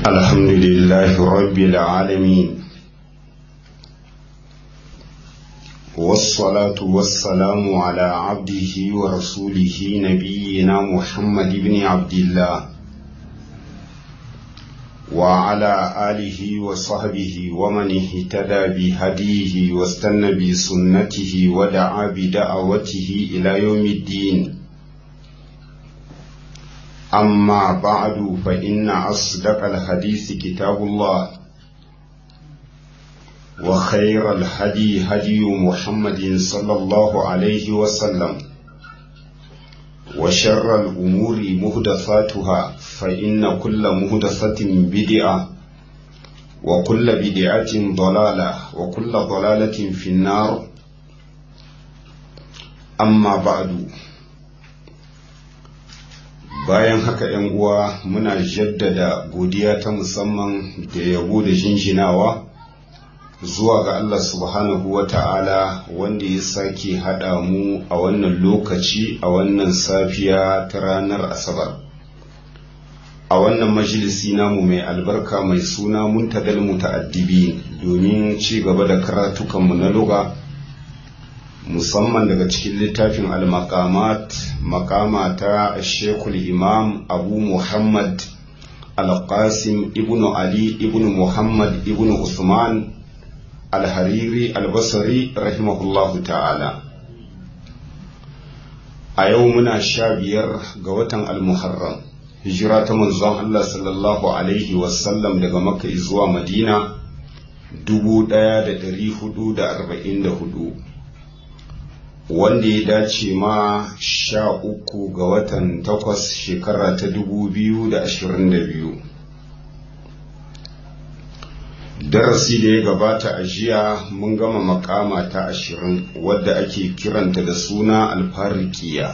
الحمد لله رب العالمين والصلاة والسلام على عبده ورسوله نبينا محمد بن عبد الله وعلى آله وصحبه ومن اهتدى بهديه واستنى بسنته ودعا بدعوته إلى يوم الدين أما بعد فإن أصدق الحديث كتاب الله وخير الهدي هدي محمد صلى الله عليه وسلم وشر الأمور مهدثاتها فإن كل مهدثة بدعة وكل بدعة ضلالة وكل ضلالة في النار أما بعد bayan haka ‘yan uwa muna jaddada godiya ta musamman da yabo da jinjinawa zuwa ga Allah subhanahu wa ta'ala wanda ya sake haɗa mu a wannan lokaci a wannan safiya ta ranar asabar a wannan majalisi namu mai albarka mai suna muntadal muta'addibi domin ci gaba da karatukanmu na luga musamman daga cikin littafin al-maqamat maqama ta shekul imam abu muhammad al-qasim ibnu ali ibnu muhammad ibnu usman al-hariri al-basri rahimahullahu ta'ala a yau muna sha biyar ga watan al-muharram hijira ta manzon allah sallallahu alaihi wasallam daga makka zuwa madina 1444 wanda ya dace ma sha uku ga watan takwas shekara ta dubu biyu da ashirin da biyu darasi da ya gabata a jiya mun gama makama ta ashirin wadda ake kiranta da suna alfarikiya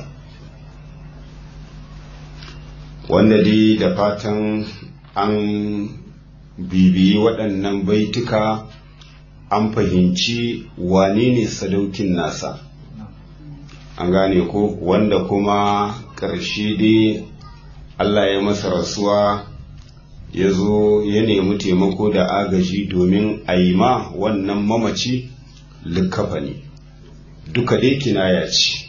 wanda dai da fatan an bibiyi waɗannan baituka an fahimci wane ne sadaukin nasa an gane ko wanda kuma ƙarshe dai Allah ya masa rasuwa ya zo ya nemi taimako da agaji domin a yi ma wannan mamaci likafa ne duka dai kinaya ce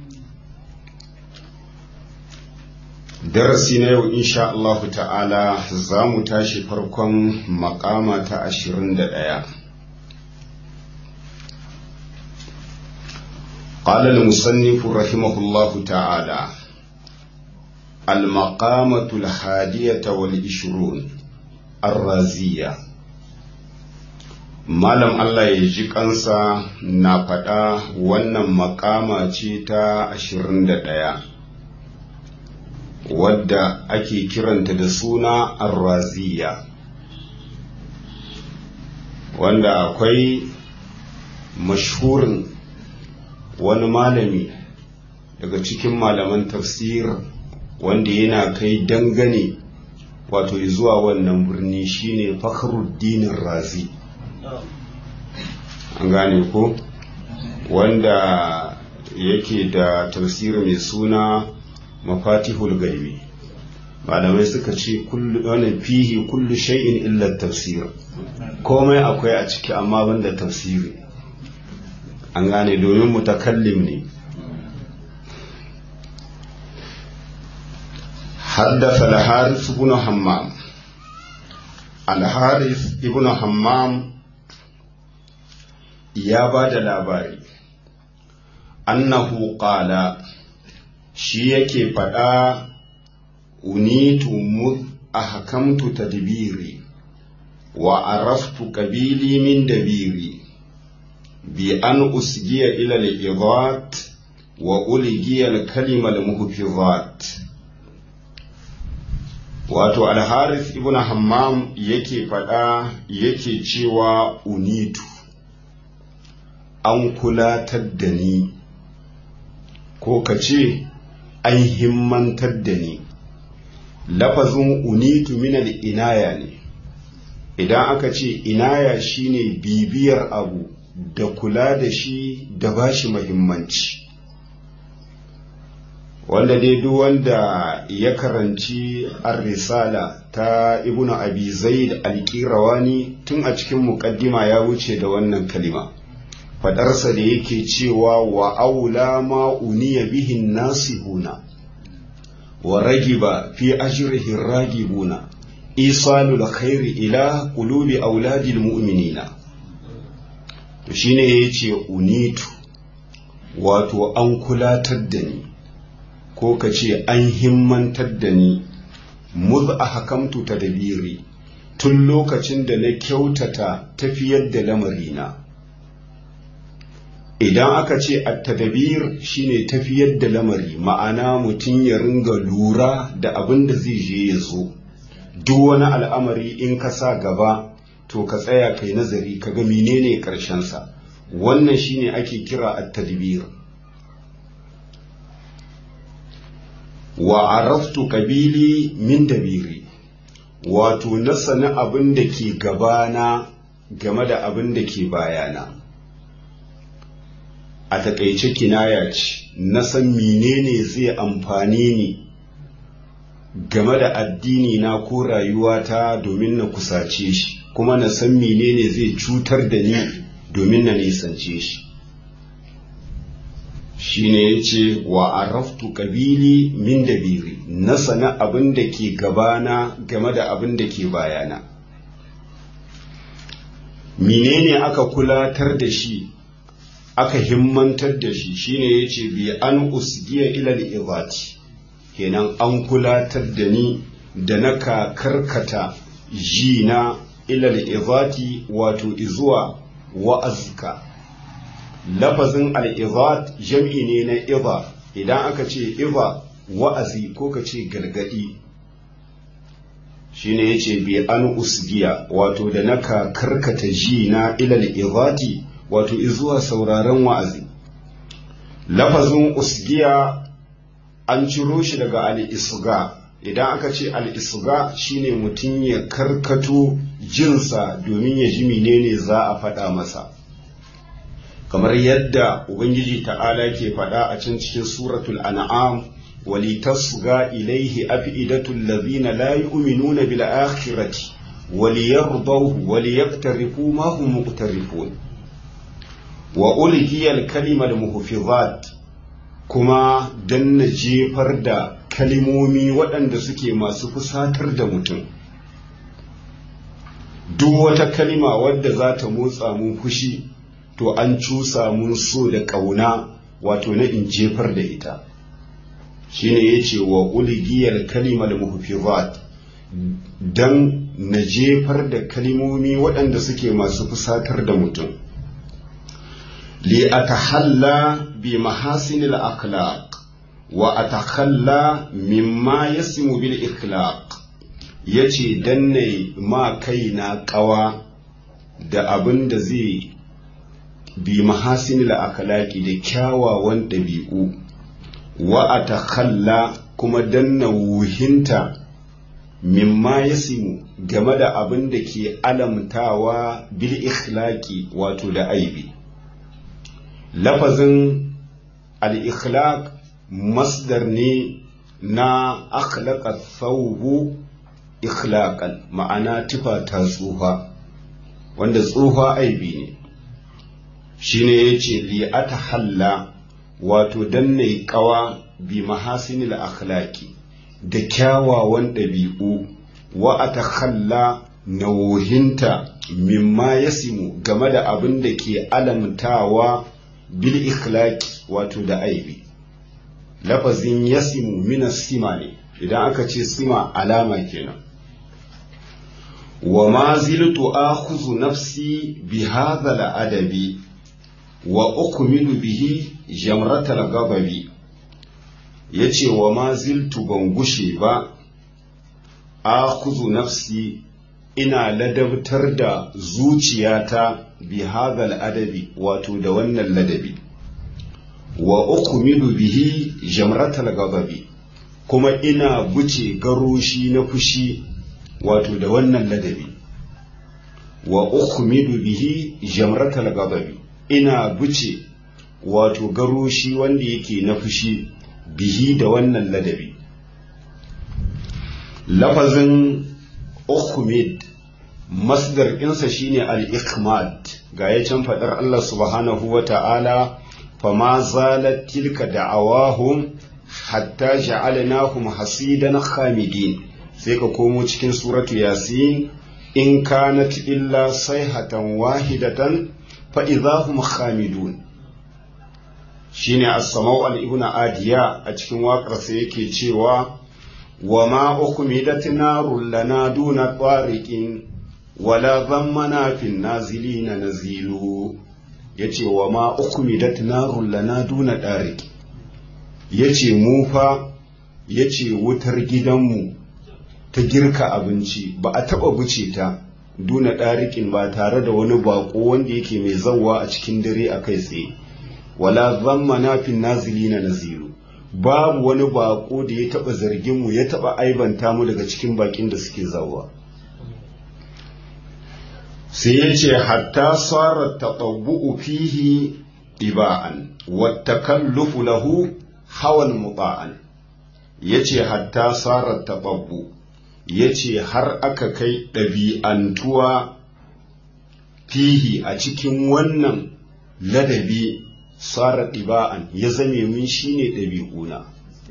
darasi na yau insha Allahu ta'ala za mu tashi farkon makama ta ashirin da ɗaya قال المصنف رحمه الله تعالى المقامة الحادية والعشرون الرازية Malam Allah ya ji kansa na faɗa wannan makama ce ta ashirin da ɗaya wadda ake kiranta da suna arraziya wanda akwai mashhurin wani malami daga cikin malaman tafsir wanda yana kai dangane wato zuwa wannan birni shine fakhruddin razi an gane ko wanda yake da tafsir mai suna mafatihul gaibi malamai suka ce wani fihi kullu shay'in illa tafsir komai akwai a ciki amma banda tafsiri an gane domin mutakallim ne haddasa al-haris ibn hammam al-haris ibn hammam ya ba da labari annahu qala shi yake faɗa unitu mud ahkamtu tadbiri wa araftu qabili min dabiri بأن أسجي إلى الإضاءات وألجي الكلمة المحفظات wato alharis ibn hammam yake faɗa yake cewa unitu an kulatar da ni ko ka ce an himmantar da ni lafazin unitu minal inaya ne idan aka ce inaya shine bibiyar abu da kula da shi da ba shi mahimmanci wanda dai duk wanda ya karanci ar-risala ta ibnu abi zaid al-qirawani tun a cikin muqaddima ya wuce da wannan kalima fadarsa da yake cewa wa aula ma uniya bihin nasihuna wa ragiba fi ajrihi ragibuna isalul khairi ila qulubi auladil mu'minina to shine yace unitu wato an kulatar da ni ko ka ce an himmantar da ni muz a hakamtu ta dabiri tun lokacin da na kyautata tafiyar da lamarina idan aka ce at-tadabir shine tafiyar da lamari ma'ana mutum ya ringa lura da abin da zai je ya zo duk wani al'amari in ka sa gaba to ka tsaya kai nazari ka ga menene sa wannan shine ake kira at-tadbir wa araftu kabili min dabiri wato na sani abin da ke gabana game da abin da ke bayana a takaice kinaya ce na san menene zai amfani ni game da addini na ko rayuwata domin na kusace shi kuma na san menene zai cutar da ni domin na nisance shi shine ya ce wa araftu kabili min dabiri na sana abin da ke gabana game da abin da ke bayana menene aka kulatar da shi aka himmantar da shi shine ya ce bi an usgiya ilal izati kenan an kulatar da ni da na karkata jina ilal izati wato izuwa wa'azka lafazin al'izat jam'i ne na iza idan aka ce iza wa'azi ko ka ce gargadi shi ne ya ce bi an usgiya wato da naka karkata ji na ilal izati wato izuwa sauraron wa'azi lafazin usgiya an ciro shi daga al'isga idan aka ce al'isga shine mutum ya karkato jinsa domin ya ji menene za a faɗa masa kamar yadda ubangiji ta'ala ke faɗa a can cikin suratul an'am walitasga ilaihi afidatul ladhina la yu'minuna bil akhirati waliyardahu waliyaqtarifu ma hum muqtarifun wa ulqiya al kalima al muhfizat kuma danna jefar da kalimomi waɗanda suke masu fusatar da mutum duk wata kalima wadda za ta motsa mun fushi to an cusa mun so da ƙauna wato na in jefar da ita shine ya ce wa uligiyar kalimar muhfizat don na jefar da kalimomi waɗanda suke masu fusatar da mutum li atahalla bi mahasinil akhlaq wa atakhalla mimma yasimu bil ikhlaq yace danne ma kaina ƙawa da abin da zai bi mahasinil akhlaqi da kyawawan ɗabi'u wa atakhalla kuma danna wuhinta mimma yasimu game da abin da ke alamtawa bil ikhlaqi wato da aibi lafazin al ikhlaq masdar ne na akhlaqa thawbu ikhlaqan ma'ana tufa ta tsufa wanda tsufa aibi ne shine yace li atahalla wato danne kawa bi mahasinil akhlaqi da kyawawan ɗabi'u wa atakhalla nauhinta mimma yasimu game da abin da ke alamtawa bil ikhlaqi wato da aibi lafazin yasimu minas sima ne idan aka ce sima alama kenan wa ma ziltu akhudhu nafsi bi hadha al adabi wa ukmilu bihi jamratal gababi yace wa ma ziltu ban gushe ba akhudhu nafsi ina ladabtar da zuciyata bi hadha al adabi wato da wannan ladabi wa ukmilu bihi jamratal gababi kuma ina buce garoshi na fushi wato da wannan ladabi wa ukmilu bihi jamratal gababi ina buce wato garoshi wanda yake na fushi bihi da wannan ladabi lafazin ukhmid masdar ɗinsa shine al-ikmad ga ya can faɗar Allah subhanahu wa ta'ala fama zalat tilka da'awahum hatta ja'alnahum hasidan khamidin sai ka komo cikin suratu yasin in kanat illa sayhatan wahidatan fa idahum khamidun shine as-samau al-ibn adiya a cikin waƙar sa yake cewa wa ma ukmidat narul lana duna tariqin wala zammana fin nazilina nazilu yace wa ma ukmidat narul lana duna tariqin yace mu fa yace wutar gidanmu ta girka abinci ba a taba buce ta duna ɗariƙin ba tare da wani baƙo wanda yake mai zawwa a cikin dare a kai tsaye wala zamma nafin nazili na naziru babu wani baƙo da ya taɓa zargin mu ya taɓa aibanta mu daga cikin baƙin da suke zawwa sai ya ce hatta sarar taɓaɓɓu'u fihi iba'an wata kallufu lahu hawan muta'an ya ce hatta sarar taɓaɓɓu ya ce har aka kai ɗabi'antuwa fihi a cikin wannan ladabi tsara ɗiba'an ya zame min shine ɗabi'una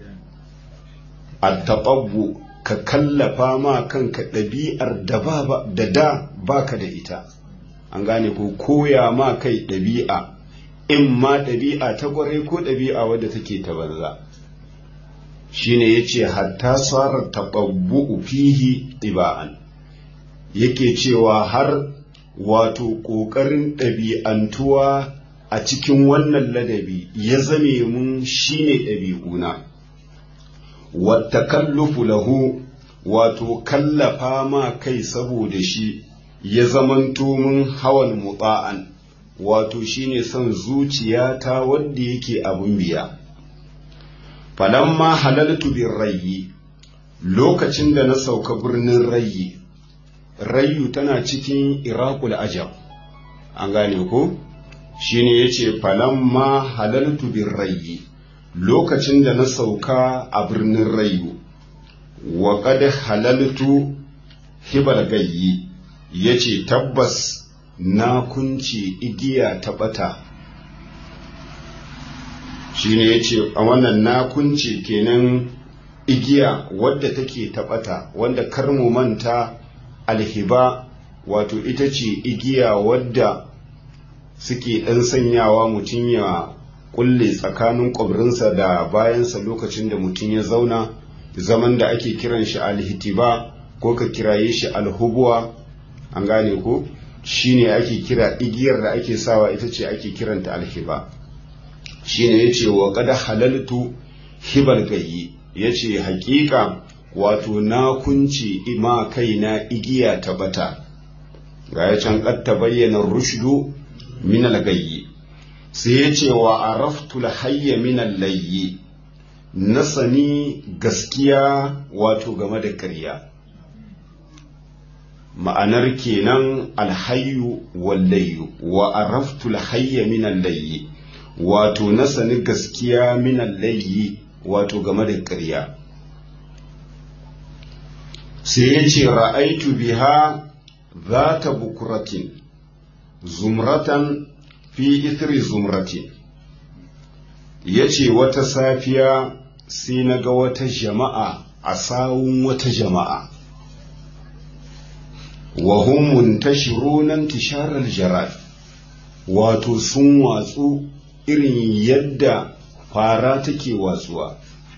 a taɓabbu ka kallafa ma kanka ɗabi'ar da da baka da ita an gane ko koya ma kai ɗabi'a in ma ɗabi'a ta ƙwarai ko ɗabi'a wadda take ta banza shine yace hatta sarar taɓabbu'u fihi ɗiba'an yake cewa har wato ƙoƙarin ɗabi'antuwa a cikin wannan ladabi ya zame mun shine ɗabi'una wata kallufu lahu wato kallafa ma kai saboda shi ya zamanto mun hawan mutsa'an wato shine son zuciyata wanda yake abun biya falamma halaltu bin rayi lokacin da na sauka birnin rayi rayu tana cikin iraqul ajab an gane ko shine yace falamma halaltu bin rayi lokacin da na sauka a birnin rayu wa qad halaltu hibal gayyi yace tabbas na kunce igiya ta bata shine yace a wannan na kunce kenan igiya wadda take taɓata wanda kar mu manta alhiba wato ita ce igiya wadda suke ɗan sanyawa mutum ya kulle tsakanin ƙwabrinsa da bayansa lokacin da mutum ya zauna zaman da ake kiran shi alhitiba ko ka kiraye shi alhubuwa an gane ko shine ake kira igiyar da ake sawa ita ce ake kiranta alhiba shine yace wa qad halaltu hibal gayyi yace hakika wato na kunce ima kaina igiya ta bata ga ya can qad tabayyana rushdu min al-gayyi sai yace wa araftu al-hayya min al-layyi na sani gaskiya wato game da ƙarya ma'anar kenan alhayyu wallayyu wa araftu alhayya min allayyi wato na sani gaskiya min allayyi wato game da ƙarya sai ya ce ra'aitu biha za ta bukuratin zumratan fi ithri zumratin ya ce wata safiya sai na ga wata jama'a a sawun wata jama'a wa hum muntashiruna intisharal jarad wato sun watsu irin yadda fara take watsuwa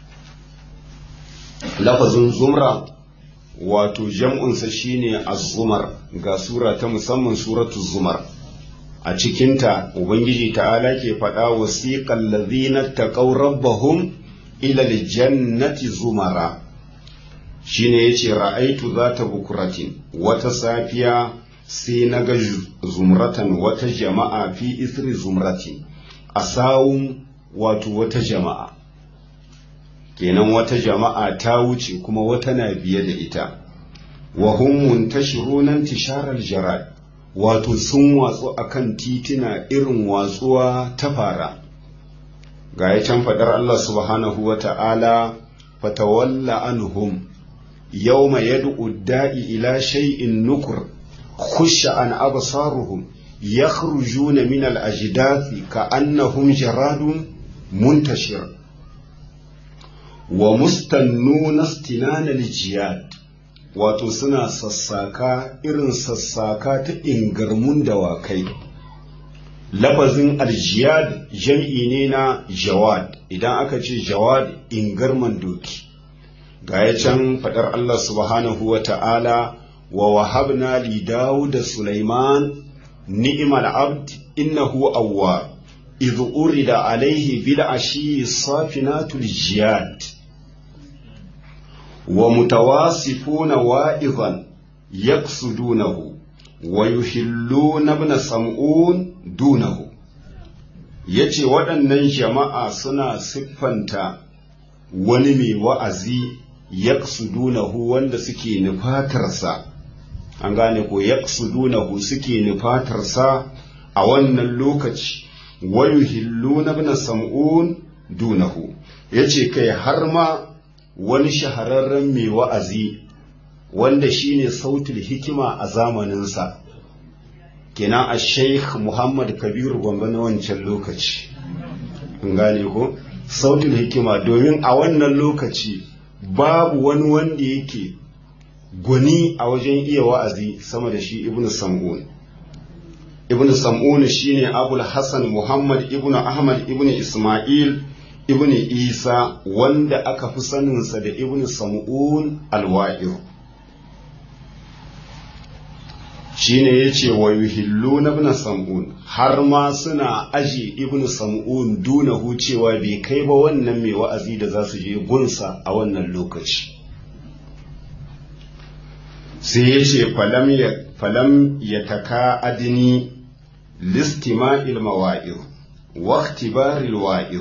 lafazin zumra wato jam'unsa shine az-zumar ga sura ta musamman suratu zumar a cikinta ubangiji ta'ala ke faɗa wasiqal ladhina taqaw rabbahum ila al-jannati zumara shine yace ra'aitu zata bukuratin wata safiya sai na ga zumratan wata jama'a fi isri zumrati a sawun wato wata jama'a kenan wata jama'a ta wuce kuma wata na biye da ita wa hum muntashiruna tisharar jarad wato sun watsu akan titina irin watsuwa ta fara ga ya can faɗar Allah subhanahu wa ta'ala fatawalla anhum yawma yad'u da'i ila shay'in nukur khusha an absaruhum yakhrujuna min al-ajdathi ka'annahum jaradun muntashir wa mustannuna istinana al-jiyad wato suna sassaka irin sassaka ta ingarmun dawakai lafazin aljiyad jam'i ne na jawad idan aka ce jawad ingarman doki ga ya can faɗar Allah subhanahu wa ta'ala wa wahabna li da Sulaiman ni'mal abd innahu awwa idh urida alaihi bil ashi safinatul jiyad wa mutawasifuna wa'izan yaqsudunahu wa yuhilluna ibn sam'un dunahu yace waɗannan jama'a suna siffanta wani mai wa'azi yaqsudunahu wanda suke nufatarsa an gane ko yaqsudunahu suke nufatarsa a wannan lokaci wa yuhilluna ibn sam'un dunahu yace kai har ma wani shahararren mai wa'azi wanda shine sautul hikima a zamaninsa kenan a sheikh muhammad kabiru gwamba na wancan lokaci gane ko sautul hikima domin a wannan lokaci babu wani wanda yake gwani a wajen iya wa'azi sama da shi ibnu sam'un ibnu sam'un shine abul hassan muhammad ibnu ahmad ibnu isma'il ibnu isa wanda aka fi saninsa da ibnu sam'un alwa'ir shine yace wa yuhilluna ibn sam'un har ma suna aje ibn sam'un dunahu cewa bai kai ba wannan mai wa'azi da za su je gunsa a wannan lokaci sai yace falam ya falam yataka adini listima'il mawa'ir wa ikhtibaril wa'ir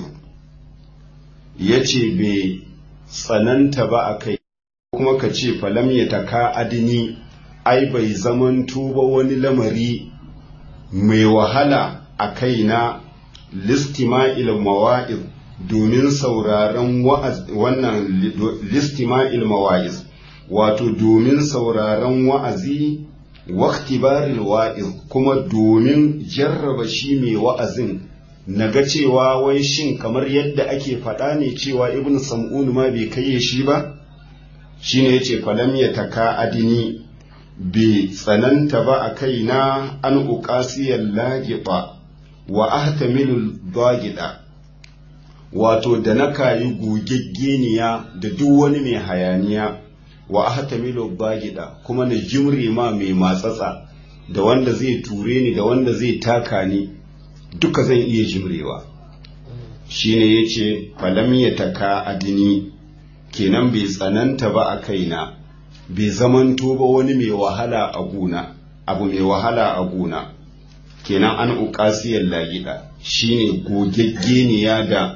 yace bai tsananta ba akai kuma ka ce falam yataka adini ai bai zaman tuba wani lamari mai wahala a kaina listima'il mawa'iz domin sauraron wannan listima'il mawa'iz wato domin sauraron wa'azi waktibaril wa'iz kuma domin jarraba shi mai wa'azin na ga cewa wai shin kamar yadda ake faɗa ne cewa ibn sam'un ma bai kai shi ba shine yace falam ya taka adini bai tsananta ba a kaina an uƙasiyar lagiba wa ahtamilu dagida wato da na kayi gogeggeniya da duk wani mai hayaniya wa ahtamilu dagida kuma na jimre ma mai matsatsa da wanda zai ture ni da wanda zai taka ni duka zan iya jimrewa shine yace falam ya taka adini kenan bai tsananta ba a kaina bai zamanto ba wani mai wahala a guna abu mai wahala a guna kenan an uƙasiyar lagida shine gogeggeniya da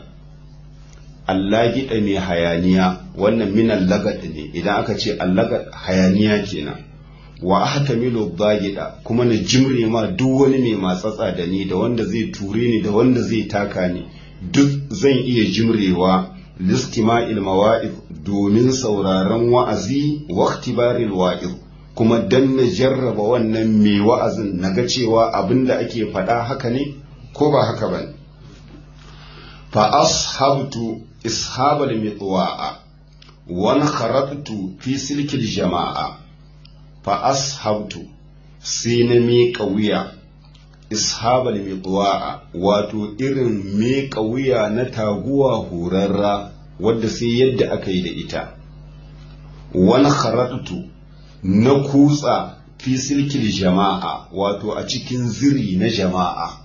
allagida mai hayaniya wannan minan lagad ne idan aka ce allagad hayaniya kenan wa ahtamilu bagida kuma na jimre ma duk wani mai matsatsa da ni da wanda zai ture ni da wanda zai taka ni duk zan iya jimrewa listima'il mawa'id domin sauraron wa'azi wa ikhtibaril wa'iz kuma dan na jarraba wannan mai wa'azin naga cewa abinda ake faɗa haka ne ko ba haka ba fa ashabtu ishabal mitwa'a wa kharatu fi silkil jama'a fa ashabtu sai na miƙa wuya ishabal mitwa'a wato irin miƙa wuya na taguwa horarra wadda sai yadda aka yi da ita wani kharatu na kutsa fi silkil jama'a wato a cikin ziri na jama'a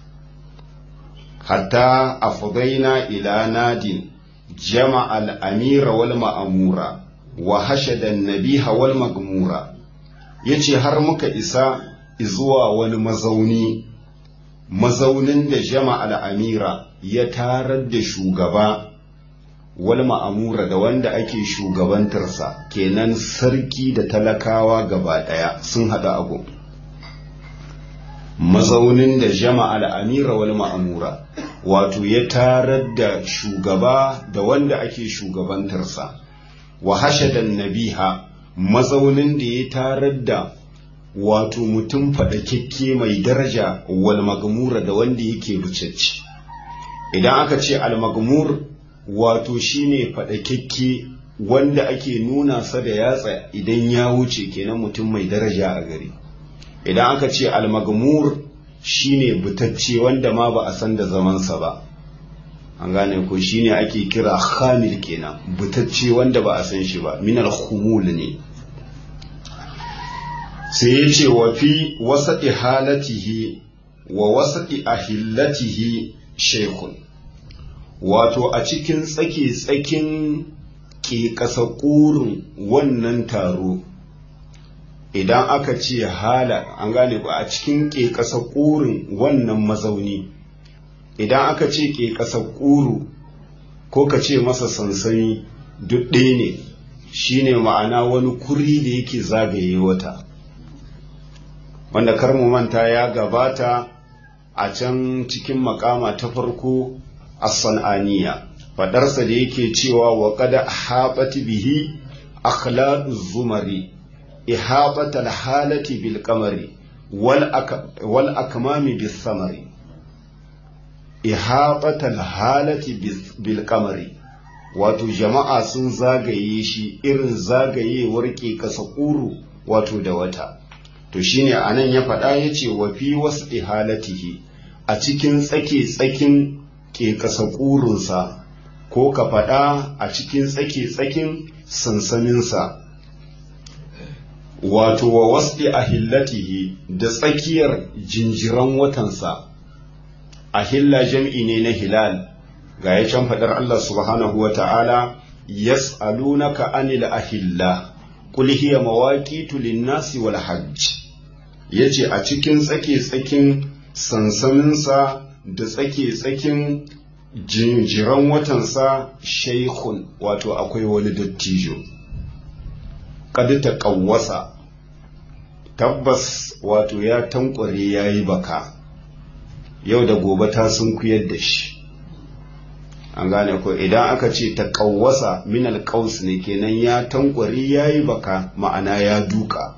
hatta afdaina ila nadin jama'a al-amira wal ma'amura wa hashada an-nabiha wal magmura yace har muka isa zuwa wani mazauni mazaunin da jama'a al-amira ya tarar da shugaba wal ma'amura da wanda ake shugabantarsa kenan sarki da talakawa gaba ɗaya sun haɗa abu mazaunin da jama'a al'amira wal ma'amura wato ya tarar da shugaba da wanda ake shugabantarsa wa hashadan nabiha mazaunin da ya tarar da wato mutum faɗakekke mai daraja wal magmura da wanda yake bucacci idan aka ce al magmur wato shine faɗakekke wanda ake nuna sa da yatsa idan ya wuce kenan mutum mai daraja a gari idan aka ce al magmur shine butacce wanda ma ba a san da zamansa ba an gane ko shine ake kira khamil kenan butacce wanda ba a san shi ba minal khumul ne sai ya ce wa fi wasaɗi halatihi wa wasaɗi ahillatihi shekun wato a cikin tsake-tsakin ke ƙasa ƙurin wannan taro idan aka ce hala an gane ba a cikin ke ƙasa ƙurin wannan mazauni idan aka ce ke ƙasa ƙuru ko ka ce masa sansani duk ɗaya ne shine ma'ana wani kuri da yake zagaye wata wanda kar mu manta ya gabata a can cikin makama ta farko as-san'aniya fadarsa da yake cewa wa qad haɓat bihi akhlaqu zumari ihabata al-halati bil qamari wal akmami bis samari ihabata al-halati bil qamari wato jama'a sun zagaye shi irin zagayewar ke kasa kuru wato da wata to shine anan ya faɗa ya ce wa fi wasu ihalatihi a cikin tsake tsakin ke kasa ƙurinsa ko ka faɗa a cikin tsake tsakin sansaninsa wato wa wasu ahillatihi da tsakiyar jinjiran watansa ahilla jam'i ne na hilal ga ya can faɗar Allah subhanahu wa ta'ala yas'alunaka anil ahilla qul hiya mawaqitu lin-nasi wal hajj yace a cikin tsake-tsakin sansaninsa da tsake-tsakin jinjiran watansa shaikhun wato akwai wani dattijo kad ta ƙawwasa tabbas wato ya tankware ya yi baka yau da gobe ta sun kuyar da shi an gane ko idan aka ce ta ƙawwasa min alƙaus ne kenan ya tankware ya yi baka ma'ana ya duka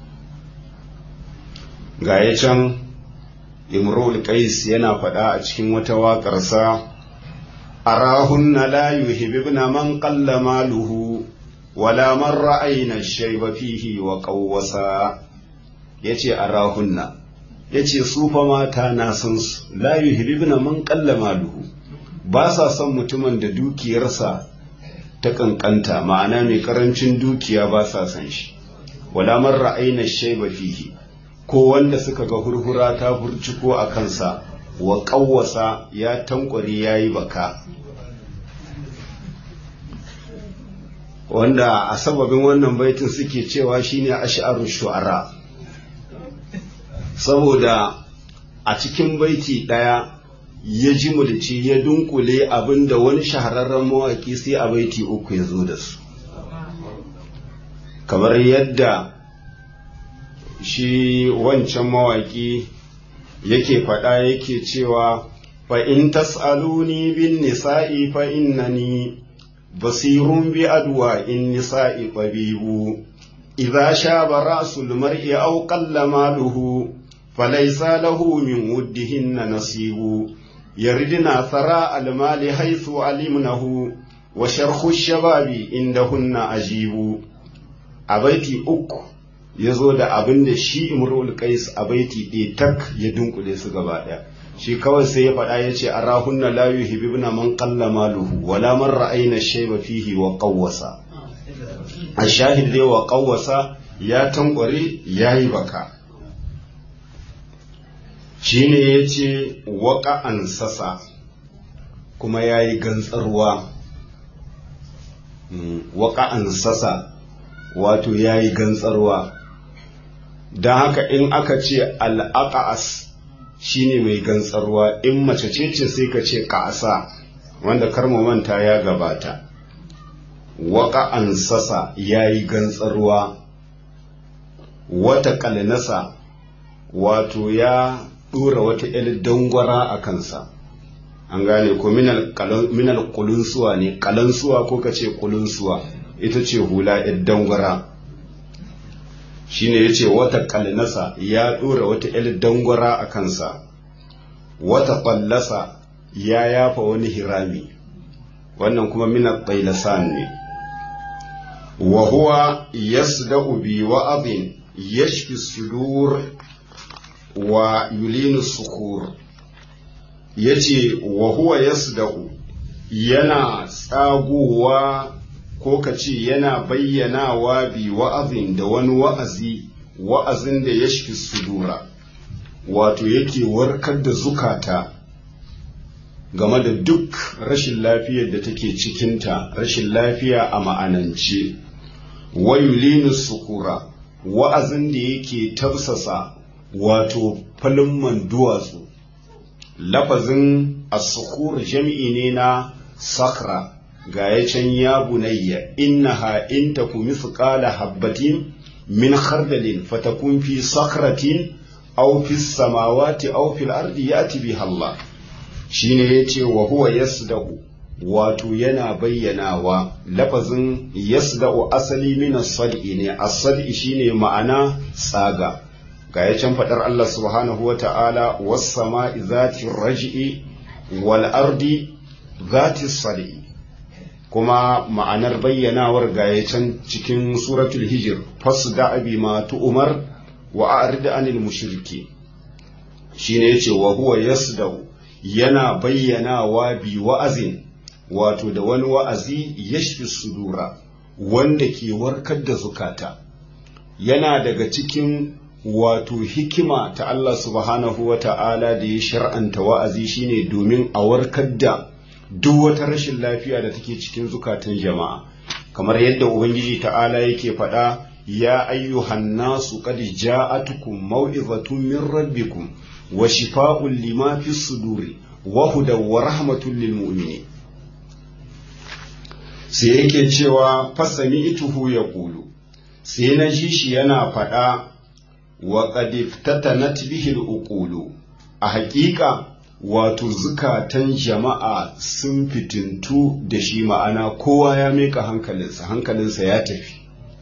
ga ya can imrul qais yana faɗa a cikin wata waƙarsa arahunna la yuhibbuna man qalla maluhu wala man ra'ayna shayba fihi wa qawwasa yace arahunna yace su fa mata na san su la yuhibbuna man qalla maluhu ba sa son mutumin da dukiyarsa ta kankanta ma'ana mai karancin dukiya ba sa san shi wala man ra'ayna shayba fihi ko wanda suka ga hurhura ta burciko a kansa wa ƙawwasa ya tankware ya yi baka wanda a sababin wannan baitin suke cewa shine ash'arun shu'ara saboda a cikin baiti ɗaya ya ji mulci ya dunkule abinda wani shahararren mawaƙi sai a baiti uku ya zo da su kamar yadda shi wancan mawaƙi yake faɗa yake cewa fa in tas'aluni bin nisa'i fa innani basirun bi adwa in nisa'i tabibu idza shaba ra'sul mar'i aw qalla maluhu falaysa lahu min wuddihinna nasibu yaridna thara al-mali haythu alimnahu wa sharhu shababi indahunna ajibu a baiti uku ya zo da abin da shi imrul qais a baiti ɗaya tak ya dunkule su gaba ɗaya shi kawai sai ya faɗa ya ce a rahunna la yuhibbuna man qalla maluhu wala man ra'ayna shayba fihi wa qawwasa a shahid dai wa qawwasa ya tankware yayi baka shine yace waqa an sasa kuma yayi gantsarwa waqa an sasa wato yayi gantsarwa don haka in aka ce al'aƙa'as shi ne mai gantsarwa in mace ce ce sai ka ce ƙasa wanda karmu manta ya gabata waƙa an sasa ya yi gantsarwa wata ƙalnasa wato ya ɗora wata ‘yar dangwara a kansa an gane ko minal kulunsuwa ne kalansuwa ko ka ce kulunsuwa ita ce hula yar dangwara shine ya ce wata kalnasa ya ɗora wata yar dangwara a kansa wata ƙwallasa ya yafa wani hirami wannan kuma minal ƙailasan ne wa huwa yasda'u bi wa'adin yashfi sudur wa yulinu sukur yace wa huwa yasda'u yana tsagowa ko ka ce yana bayyanawa bi wa'azin da wani wa'azi wa'azin da yashfi sudura wato yake warkar da zukata game da duk rashin lafiyar da take cikinta rashin lafiya a ma'anance wayulinu sukura wa'azin da yake tafsasa wato falin duwatsu lafazin as-sukur jami'i ne na sakra ga ya can ya bunayya innaha in taku mithqala habbatin min khardalin fatakun fi sakratin aw fi samawati aw fil ardi yati biha Allah shine yace wa huwa yasdaqu wato yana bayyanawa lafazin yasda'u asali min as-sad'i ne as-sad'i shine ma'ana tsaga ga ya can fadar Allah subhanahu wa ta'ala was sama'i zati raj'i wal ardi zati sad'i kuma ma'anar bayyanawar ga ya can cikin suratul hijr fasda bi ma tu'mar wa a'rid anil mushriki shine yace wa huwa yasda'u yana bayyanawa bi wa'azin wato da wani wa'azi yashfi sudura wanda ke warkar da zukata yana daga cikin wato hikima ta Allah subhanahu wa ta'ala da ya shar'anta wa'azi shine domin a warkar da duk wata rashin lafiya da take cikin zukatan jama'a kamar yadda ubangiji ta'ala yake faɗa ya ayyuhan nasu qad ja'atukum maw'izatun min rabbikum wa shifa'un lima fi suduri wa hudaw wa rahmatun lil mu'minin sai yake cewa fasami ituhu ya ƙulu sai na ji shi yana faɗa wa ƙadiftatanat bihil uqulu a haƙiƙa wato zukatan jama'a sun fitintu da shi ma'ana kowa ya meka hankalinsa hankalinsa ya tafi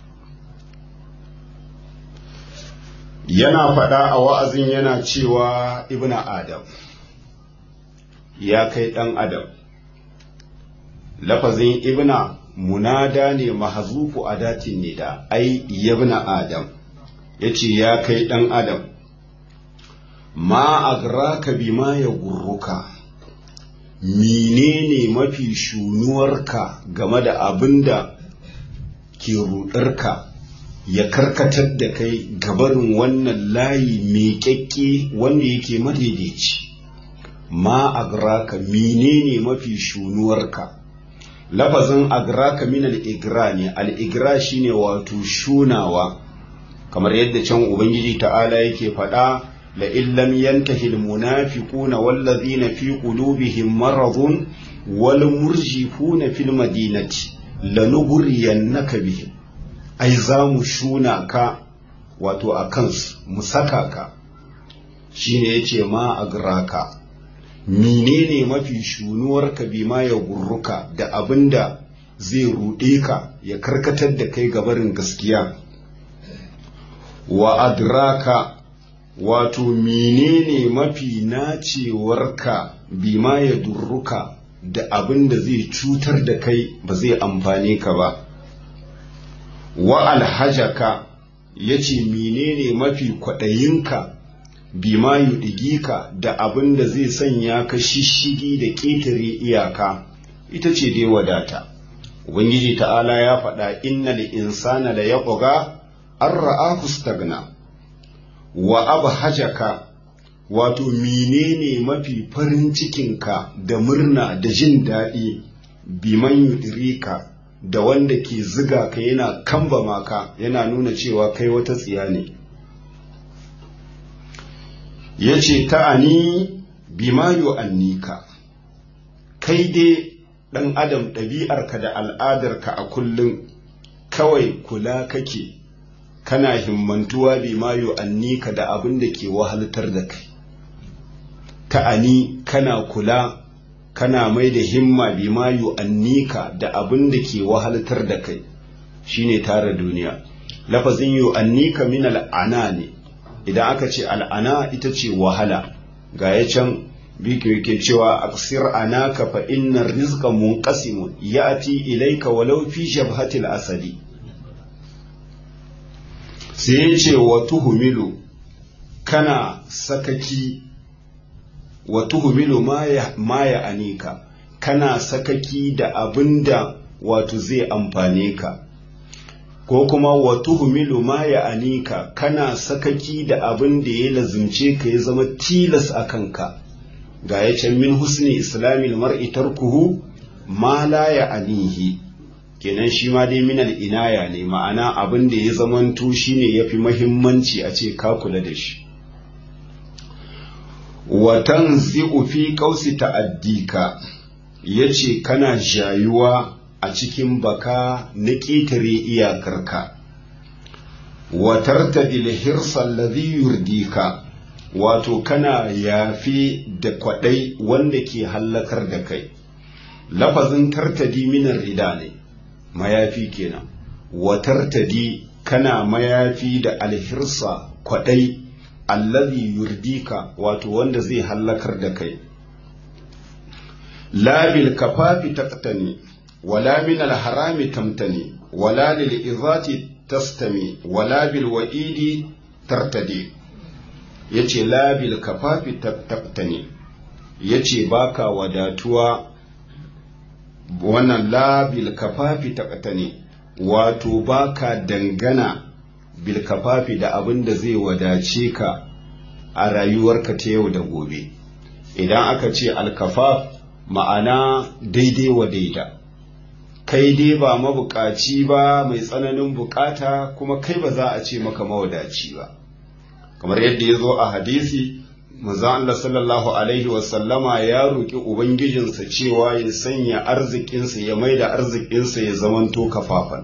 yana faɗa a wa'azin yana cewa ibna adam ya kai ɗan adam lafazin ibna munada ne mahazufu a datin nida ai yabna adam ya ce ya kai ɗan adam ma agraka bima ya gurruka menene mafi shunuwarka game da abin da ke ruɗarka ya karkatar da kai gabarin wannan layi mai kyakke wanda yake madaidaici ma agraka menene mafi shunuwarka lafazin agraka min al-igra ne al-igra shine wato shunawa kamar yadda can ubangiji ta'ala yake faɗa la illam yantahi al-munafiquna wallazina fi qulubihim maradun wal murjifuna fil madinati lanughriyannaka bihim ai za mu shuna ka wato a kansu mu saka ka shine yace ma agraka menene mafi shunuwarka bima ya gurruka da abinda zai ruɗe ka ya karkatar da kai gabarin gaskiya wa adraka wato menene mafi nacewarka bima ya durruka da abin da zai cutar da kai ba zai amfane ka ba wa alhajaka ya ce menene mafi kwaɗayinka bima yuɗigika da abin da zai sanya ka shishigi da ƙetare iyaka ita ce dai wadata ubangiji ta'ala ya faɗa inna li insana la yaqga an ra'ahu stagna wa abhajaka wato menene mafi farin cikinka da murna da jin daɗi biman yudirika da wanda ke ziga ka yana kambama ka yana nuna cewa kai wata tsiya ne ya ce ta'ani bima yu'annika kai dai ɗan adam ɗabi'arka da al'adarka a kullum kawai kula kake kana himmantuwa bima yu'annika da abin da ke wahaltar da kai ta'ani kana kula kana mai da himma bi ma yu'annika da abin da ke wahaltar da kai shine tara duniya lafazin yu'annika min al'ana ne idan aka ce al'ana ita ce wahala ga ya can biki yake cewa aksir anaka fa inna rizqa munqasimun yati ilayka walau fi shabhatil asadi sai ya ce wa tuhumilu kana sakaki wa tuhumilu ma ya anika kana sakaki da abinda wato zai amfane ka ko kuma wa tuhumilu ma ya anika kana sakaki da abin da ya lazimce ka ya zama tilas a kanka ga ya can min husni islamil mar'i tarkuhu ma la ya anihi kenan shi ma dai minal inaya ne ma'ana abin da ya zamanto shine yafi mahimmanci a ce ka kula da shi watan zi'u fi kausi ta'addika yace kana jayuwa a cikin baka na ƙetare iyakarka watar ta hirsan ladhi yurdika wato kana yafi da kwaɗai wanda ke hallakar da kai lafazin tartadi minar rida ne mayafi kenan watartadi kana mayafi da alhirsa kwaɗai allazi yurdika wato wanda zai hallakar da kai labil kafafi taqtani wala min alharami tamtani wala lil izati tastami wala bil wa'idi tartadi yace labil kafafi taqtani yace baka wadatuwa wannan labil kafafi taqtani wato baka dangana bil kafafi da abin da zai wadace ka a rayuwarka ta yau da gobe idan aka ce alkafaf ma'ana daidai wa daida kai dai ba mabukaci ba mai tsananin bukata kuma kai ba za a ce maka mawadaci ba kamar yadda ya zo a hadisi manzon Allah sallallahu alaihi wasallama ya roƙi ubangijinsa cewa ya sanya arzikinsa ya maida arzikinsa ya zamanto kafafan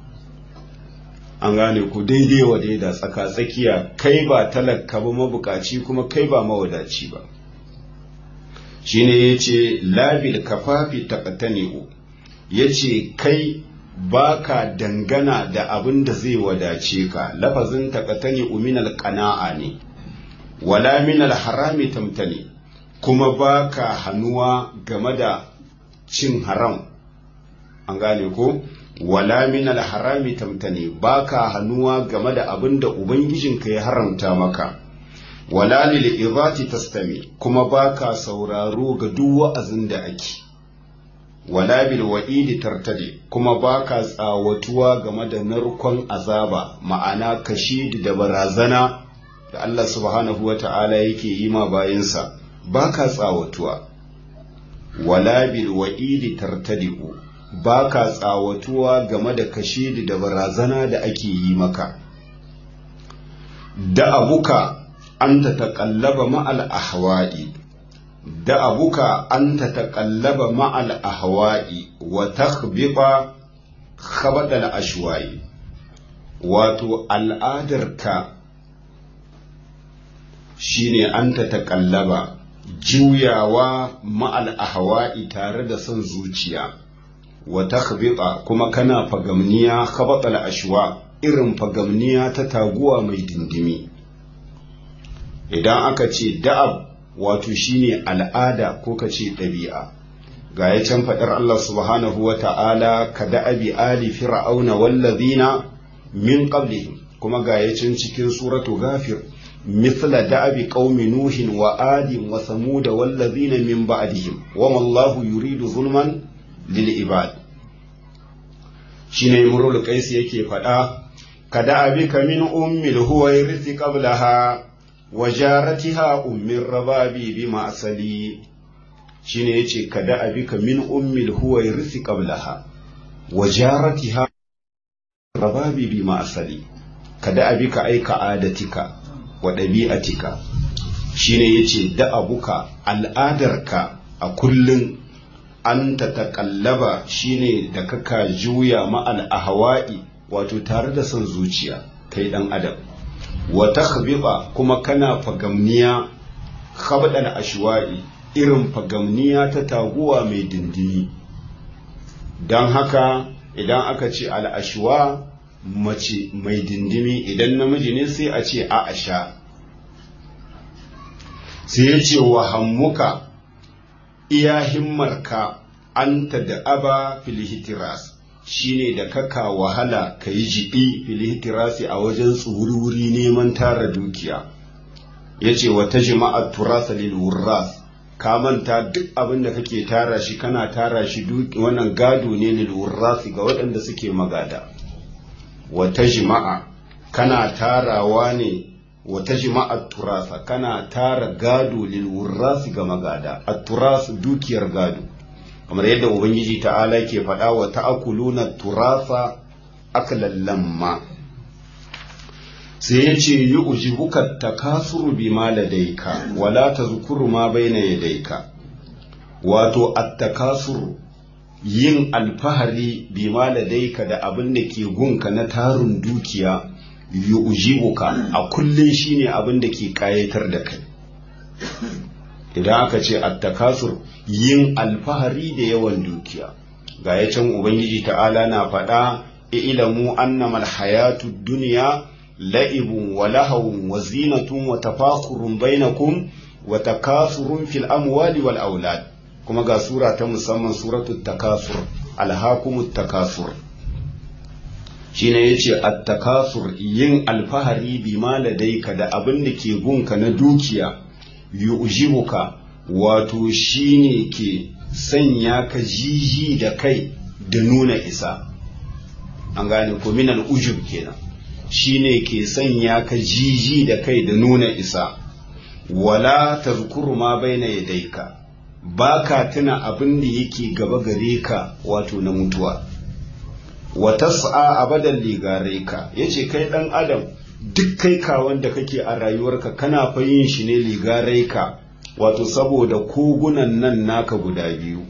an gane ku daidai wa daida tsaka tsakiya kai ba talaka ba mabukaci kuma kai ba mawadaci ba shine yace labil kafafi taqtani'u yace kai baka dangana da abin da zai wadace ka lafazin taqtani'u min alqana'a ne wala min alharami tamtani kuma baka hannuwa game da cin haram an gane ko wala min alharami tamtani baka hannuwa game da abin da ubangijinka ya haramta maka wala lil idati tastami kuma baka sauraro ga duk wa'azin da ake wala bil wa'idi tartadi kuma baka tsawatuwa game da narkon azaba ma'ana kashidi da barazana da Allah subhanahu wa ta'ala yake yi ma bayansa baka tsawatuwa wala bil wa'idi tartadi'u baka tsawatuwa game da kashidi da barazana da ake yi maka da abuka an ta taƙallaba ma'al ahwa'i da abuka an ta taƙallaba ma'al ahwa'i wa takhbiba khabadal ashwa'i wato al'adarka shine an ta taƙallaba juyawa ma'al ahwa'i tare da son zuciya wa takhbita kuma kana fagamniya khabatal ashwa irin fagamniya ta taguwa mai dindimi idan aka ce da'ab wato shine al'ada ko ka ce ɗabi'a ga ya can faɗar Allah subhanahu wa ta'ala ka da'abi ali fir'auna wallazina min qablihim kuma ga ya can cikin suratu ghafir مثل دأب قوم نوح وآد وثمود والذين من بعدهم وما الله يريد ظلما للعباد shine imrul qais yake faɗa kada abika min ummil huwairith qablaha wa jaratiha ummir rababi bi ma'sali shine yace kada abika min ummil huwairith qablaha wa jaratiha rababi bi ma'sali kada abika aika adatika wa ɗabi'atika shine yace da abuka al'adarka a kullum an ta taƙallaba shine da kaka juya ma'al ahwa'i wato tare da son zuciya kai ɗan adam wa takhbiba kuma kana fagamniya khabdal ashwa'i irin fagamniya ta taguwa mai dindini don haka idan aka ce al'ashuwa mace mai dindimi idan namiji ne sai a ce a'asha sai ya ce wa hammuka iya himmarka anta da aba filihitiras shine da kaka wahala ka yi jibi filihtirasi a wajen tsururi neman tara dukiya ya ce wata jima'ar turasa lil wurras ka manta duk abin da kake tara shi kana tara shi wannan gado ne lil wurrasi ga waɗanda suke magada wata jima'a kana tarawa ne wata jima'ar turasa kana tara gado lil wurrasi ga magada at-turas dukiyar gado kamar yadda ubangiji ta'ala ke faɗa wa ta'akuluna turasa aklan lamma sai ya ce yi ujibuka takasuru bi ma ladaika wala tazkuru ma baina yadaika wato at-takasuru yin alfahari bi ma ladaika da abin da ke gunka na tarin dukiya yi ujibuka a kullun shine abin da ke kayatar da kai idan aka ce attakasur yin alfahari da yawan dukiya ga ya can ubangiji ta'ala na faɗa ilamu annamal hayatu duniya la'ibun wa lahawun wa zinatun wa tafakurun bainakum wa takasurun fil amwali wal aulad kuma ga sura ta musamman suratu takasur alhakumut takasur shine yace at-takasur yin alfahari bi ma ladaika da abin da ke gunka na dukiya yu'jibuka wato shine ke sanya ka jiji da kai da nuna isa an gane ko minal ujub kenan shine ke sanya ka jiji da kai da nuna isa wala tazkuru ma baina yadayka baka tuna abin da yake gaba gare ka wato na mutuwa wa tas'a abadan ligare ka yace kai dan adam duk kai kawon da kake a rayuwarka kana fa yin shi ne ligarai ka wato saboda kogunan nan naka guda biyu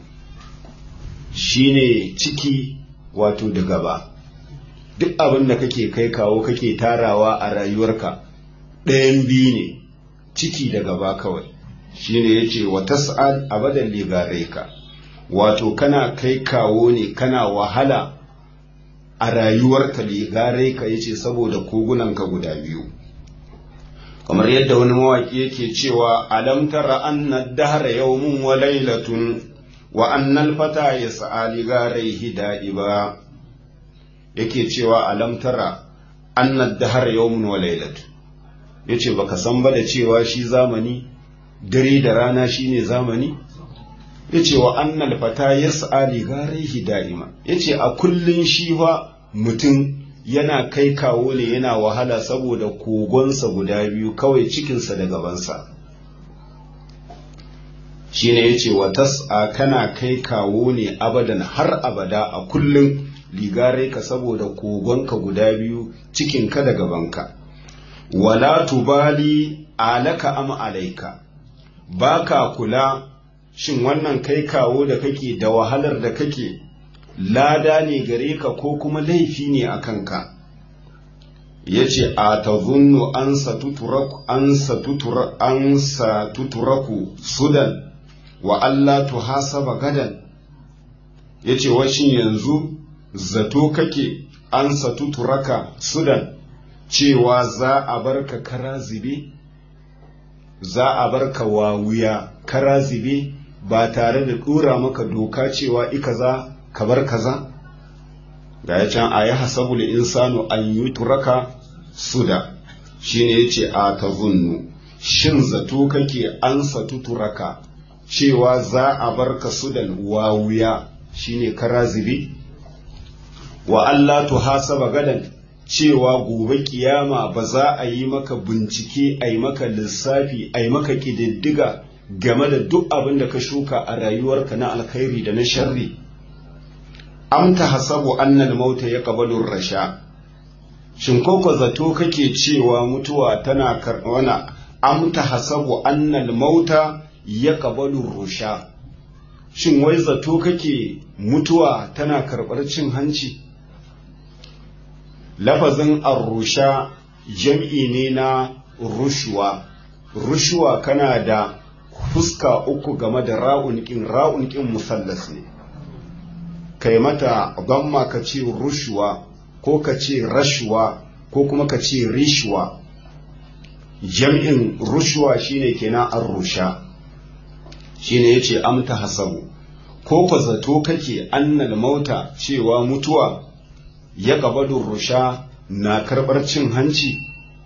shine ciki wato da gaba duk abin da kake kai kawo kake tarawa a rayuwarka ɗayan biyu ne ciki da gaba kawai shine yace wa tas'al abadan ligarai ka wato kana kai kawo ne kana wahala a rayuwarka ligarai ka yace saboda kogunanka guda biyu kamar yadda wani mawaki yake cewa alam tara anna dahra yawmun wa laylatun wa anna al-fata yas'a ligaraihi da'iba yake cewa alam tara anna dahra yawmun wa laylatun yace baka san ba da cewa shi zamani dare da rana shine zamani yace wa annal fata yas'a li garihi da'ima yace a kullun shi fa mutum yana kai kawo ne yana wahala saboda kogonsa guda biyu kawai cikinsa da gabansa shine yace wa tas'a kana kai kawo ne abadan har abada a kullun ligare ka saboda kogonka guda biyu cikinka da gabanka wala tubali alaka am alaika baka kula shin wannan kai kawo da kake da wahalar da kake lada ne gare ka ko kuma laifi ne a kanka ya ce a ta zunnu an satuturaku sudan wa Allah tu hasaba gadan ya ce washin yanzu zato kake an satuturaka sudan cewa za a barka kara zube za a barka wawuya kara zube ba tare da ɗora maka doka cewa ika za ka bar kaza ga ya can a yi hasabul insanu an yi turaka suda shi ne ya ce a ta zunnu shin zato kake an satu turaka cewa za a bar ka sudan wawuya shi ne kara zube wa Allah tu hasaba gadan cewa gobe kiyama ba za a yi maka bincike a yi maka lissafi a yi maka ƙididdiga game da duk abin da ka shuka a rayuwarka na alkhairi da na sharri am ta hasabu annal mauta ya kabalun rasha shin koko zato kake cewa mutuwa tana karɓana am ta hasabu annal mauta ya kabalun rusha shin wai zato kake mutuwa tana karɓar cin hanci lafazin arrusha jam'i ne na rushuwa rushuwa kana da fuska uku game da ra'un ƙin ra'un ƙin musallas ne kai mata gamma ka ce rushwa ko ka ce rashwa ko kuma ka ce rishwa jam'in rushwa shine kenan an rusha shine yace amta hasabu ko ka zato kake annal mauta cewa mutuwa ya gabadun rusha na karɓar cin hanci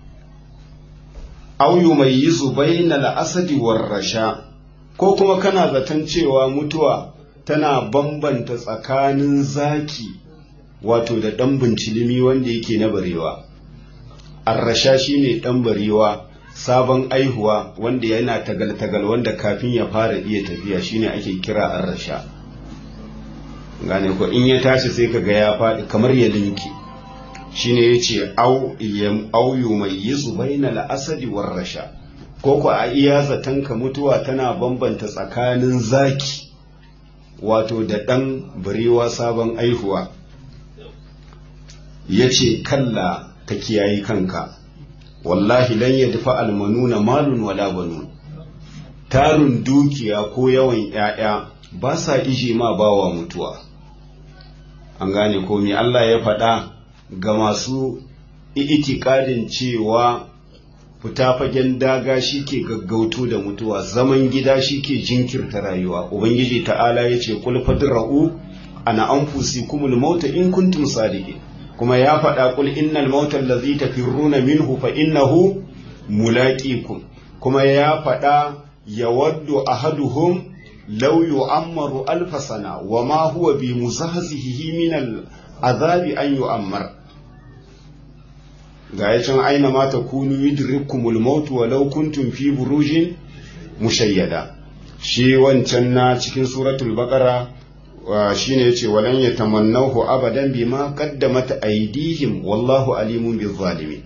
auyu mai yi zubai na la'asadi rasha ko kuma kana zaton cewa mutuwa tana bambanta tsakanin zaki wato da ɗan bincilimi wanda yake na barewa arrasha shine ɗan barewa sabon aihuwa wanda yana tagal-tagal wanda kafin ya fara iya tafiya shine ake kira arrasha gane ko in ya tashi sai ka ga ya faɗi kamar ya linki shine yace au yam auyu mai yizu bainal asadi war rasha ko ko a iya zaton ka mutuwa tana bambanta tsakanin zaki wato da ɗan barewa sabon aihuwa yace kalla ka kiyayi kanka wallahi lan yadfa almanuna malun wala banun tarun dukiya ko yawan ‘ya'ya ba sa ije ma bawa mutuwa an gane ko me Allah ya faɗa ga masu itikadin cewa fita fagen daga shi ke gaggauto da mutuwa zaman gida shi ke jinkirta rayuwa ubangiji ta'ala ya ce kul fadra'u ana anfusikumul mauta in kuntum sadiqin kuma ya faɗa kul innal mauta allazi tafirruna minhu fa innahu mulaqikum kuma ya faɗa yawaddu ahaduhum law yu'ammaru alf sana wa ma huwa bi muzahzihi min al azabi an yu'ammar ga ya can aina ma takunu yudrikumul maut walau kuntum fi burujin mushayyada shi wancan na cikin suratul baqara shine yace walan yatamannahu abadan bima qaddamat aydihim wallahu alimun bizzalimin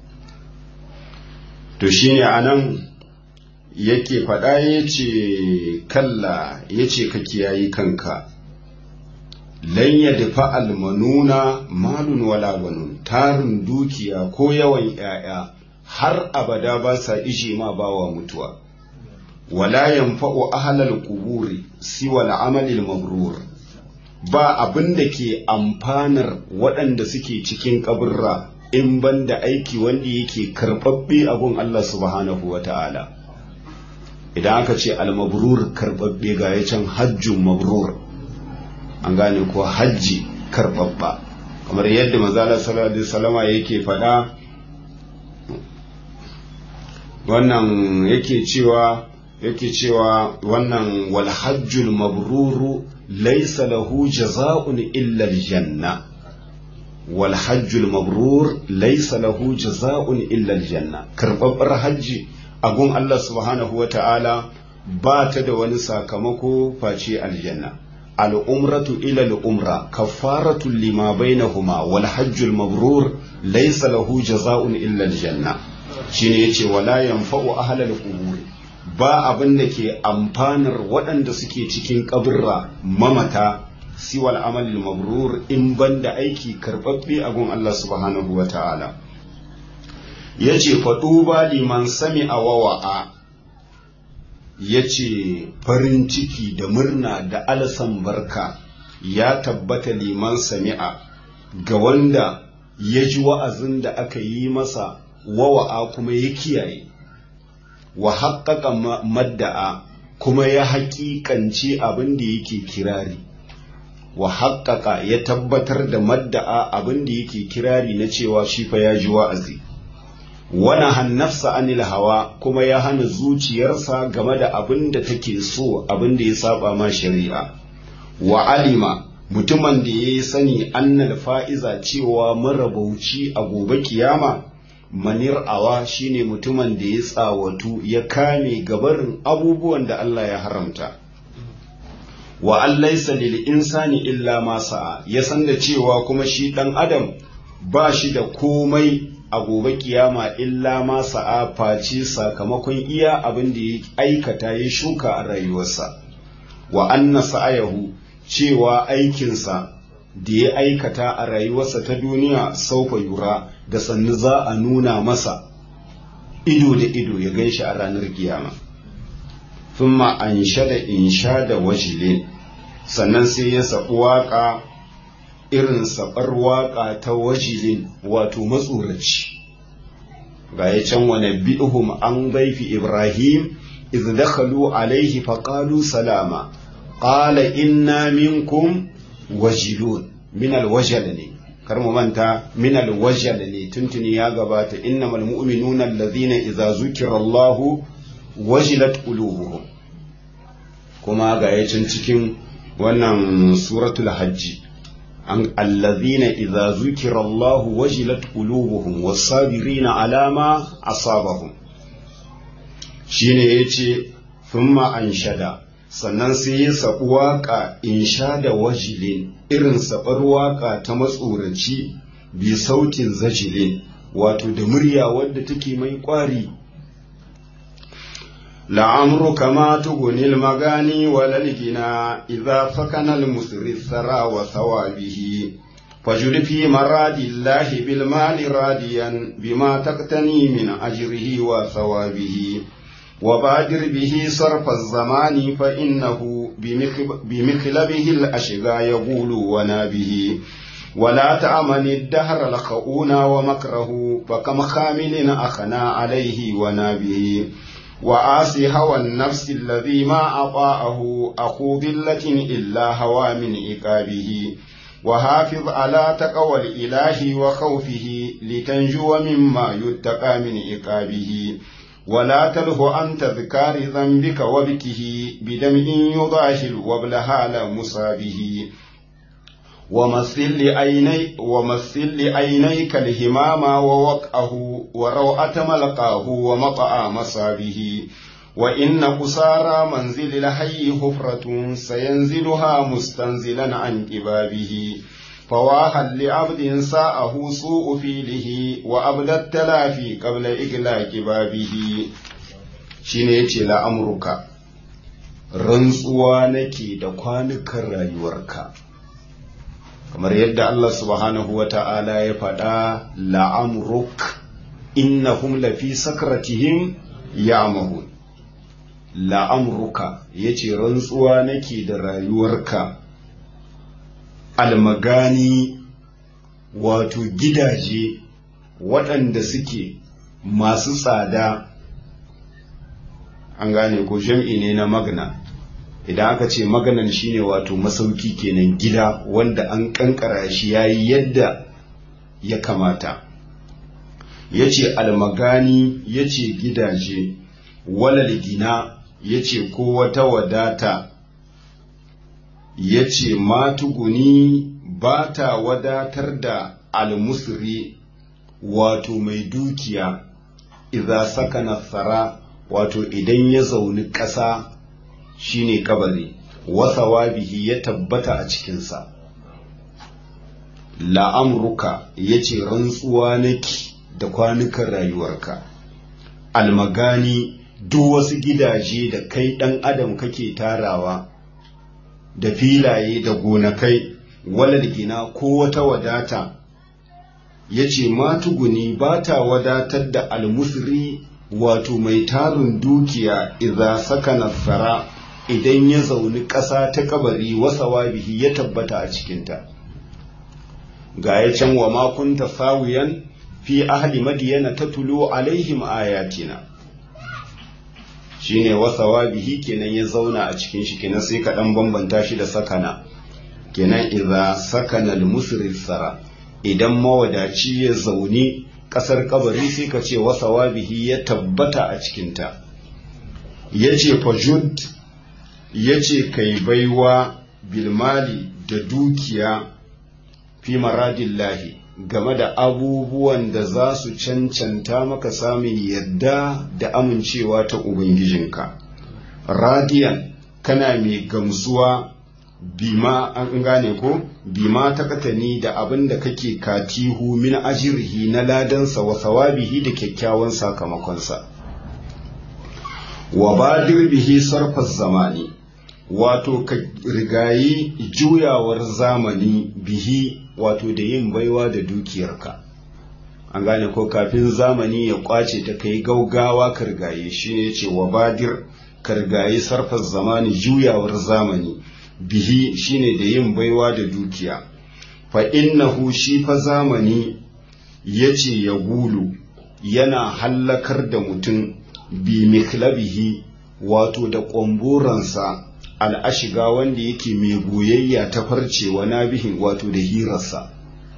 to shine anan yake faɗa yace kalla yace ka kiyayi kanka lan yadfa almanuna malun wala banun tarin dukiya ko yawan 'ya'ya har abada ba sa ishe ma bawa mutuwa wala yanfa'u ahlal quburi siwa al'amali mabrur ba abin da ke amfanar waɗanda suke cikin kaburra in banda aiki wanda yake karɓaɓɓe a gun Allah subhanahu wa ta'ala idan aka ce al-mabrur karɓaɓɓe ga ya can hajjun mabrur an gane ko hajji karɓaɓɓa kamar yadda mazala sallallahu alaihi wasallama yake faɗa wannan yake cewa yake cewa wannan wal hajjul mabruru laysa lahu jaza'un illa aljanna wal hajjul mabrur laysa lahu jaza'un illa aljanna karbabbar hajji agun Allah subhanahu wata'ala ba ta da wani sakamako face aljanna al'umratu ila al'umra kafaratu lima bainahuma wal hajjul mabrur laysa lahu jaza'un illa aljanna shine yace wala yanfa'u ahlal qubur ba abin da ke amfanar waɗanda suke cikin kaburra mamata siwal amalil mabrur in banda aiki karɓaɓɓe a gun Allah subhanahu wa ta'ala yace faɗu ba liman sami a wawa'a yace farin ciki da murna da alasan barka ya tabbata liman sami'a ga wanda ya ji wa'azin da aka yi masa wawa'a kuma ya kiyaye wa haƙaƙa madda'a kuma ya haƙiƙance abin da yake kirari wa haƙaƙa ya tabbatar da madda'a abin da yake kirari na cewa shi fa ya ji wa'azi wana hannafsa anil hawa kuma ya hana zuciyarsa game da abin da take so abin da ya saba ma shari'a wa alima mutumin da ya yi sani annal fa'iza cewa marabauci a gobe kiyama manir awa shine mutumin da ya tsawatu ya kame gabarin abubuwan da Allah ya haramta wa allaisa lil insani illa ma sa'a ya san da cewa kuma shi dan adam ba shi da komai a gobe kiyama illa ma sa'a face sakamakon iya abin da ya aikata ya shuka a rayuwarsa wa anna sa'ayahu cewa aikinsa da ya aikata a rayuwarsa ta duniya saufa yura da sannu za a nuna masa ido da ido ya gan shi a ranar kiyama thumma anshada inshada wajilin sannan sai ya sabu waka irin sabar waka ta wajilin wato matsoraci ga ya can wani bi'hum an baifi ibrahim iz dakhalu alaihi faqalu salama qala inna minkum wajilun min alwajal ne kar mu manta min alwajal ne tuntuni ya gabata innamal mu'minuna allazina idza zukira Allahu wajilat qulubuhum kuma ga yacin cikin wannan suratul hajji an allazina idza zukira Allahu wajilat qulubuhum was-sabirina ala ma asabahum shine yace thumma anshada sannan sai ya sabu waka insha da wajilin irin sabar waka ta matsoraci bi sautin zajilin wato da murya wadda take mai kwari لعمرك ما تغني المغاني ولا الغنى إذا سكن المسر الثرى وثوابه فجر في مراد الله بالمال راديا بما تقتني من أجره وثوابه وبادر به صرف الزمان فإنه بمخلبه الأشقى يقول ونابه ولا تأمن الدهر الخؤون ومكره فكم خامل أخنا عليه ونابه وآسي هوى النفس الذي ما أطاعه أخو ذلة إلا هوى من إقابه وحافظ على تقوى الإله وخوفه لتنجو مما يتقى من إقابه ولا تله عن تذكار ذنبك وبكه بدمع يضاهل وابلها مصابه ومثل لعيني ومثل لعينيك الهمام ووقعه وروعة ملقاه ومطأ مصابه وإن قصارى منزل الحي حفرة سينزلها مستنزلا عن كبابه فواها لعبد ساءه سوء فيله وأبدى التلافي قبل إغلاق بابه شينيتي لأمرك rantsuwa nake da kwanukan rayuwarka kamar yadda Allah subhanahu wa ta'ala ya faɗa la'amruk innahum lafi sakratihim ya'mahun la'amruka yace rantsuwa nake da rayuwarka almagani wato gidaje waɗanda suke masu tsada an gane ko jam'i ne na magna idan aka ce maganan shine wato masauki kenan gida wanda an kankara shi yayi yadda ya kamata yace almagani yace gidaje walal gina yace ko wata wadata yace matuguni ba ta wadatar da almusri wato mai dukiya idza sakana tsara wato idan ya zauni ƙasa shine kabari wasawabihi ya tabbata a cikinsa la'amruka ya ce rantsuwa nake da kwanukan rayuwarka almagani duk wasu gidaje da kai ɗan adam kake tarawa da filaye da gonakai walal gina ko wata wadata ya ce matuguni ba ta wadatar da almusri wato mai tarin dukiya idza sakana tsara idan ya zauni ƙasa ta kabari wasa bihi ya tabbata a cikinta ga ya can wa makunta sawiyan fi ahli madiyana ta tulo alaihim ayatina shine wasa bihi kenan ya zauna a cikin shi kenan sai ka dan bambanta shi da sakana kenan idza sakana al sara idan mawadaci ya zauni ƙasar kabari sai ka ce wasa bihi ya tabbata a cikinta ya ce fajud ya ce kai baiwa bilmali da dukiya fi maradillahi game da abubuwan da za su cancanta maka samun yadda da amincewa ta ubangijinka radiyan kana mai gamsuwa bima an gane ko bima ta katani da abin da kake katihu min ajirhi na ladansa wa sawabihi da kyakkyawan sakamakonsa wa badir bihi sarfas zamani wato ka rigayi juyawar zamani bihi wato da yin baiwa da dukiyarka an gane ko kafin zamani ya kwace ta kai gaugawa ka rigaye shi ne ce wa badir kargayi sarfar zamani juyawar zamani bihi shine da yin baiwa da dukiya fa innahu shi fa zamani yace ya gulu yana hallakar da mutum bi miklabihi wato da ƙwamburansa al'ashiga wanda yake mai goyayya ta farce wa nabihin wato da hirarsa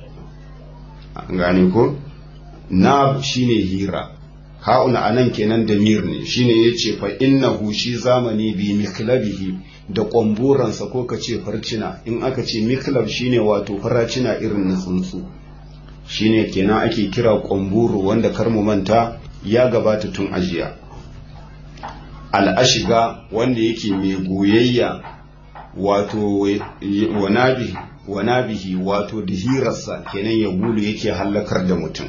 gane ko nab shine hira ha'una anan kenan da mir ne shine yace fa innahu shi zamani bi miklabihi da ƙwamburansa ko ka ce farcina in aka ce miklab shine wato faracina irin na tsuntsu shine kenan ake kira ƙwamburu wanda kar mu manta ya gabata tun ajiya al'ashiga wanda yake mai goyayya wato wanabihi wato da hirarsa kenan ya gulu yake hallakar da mutum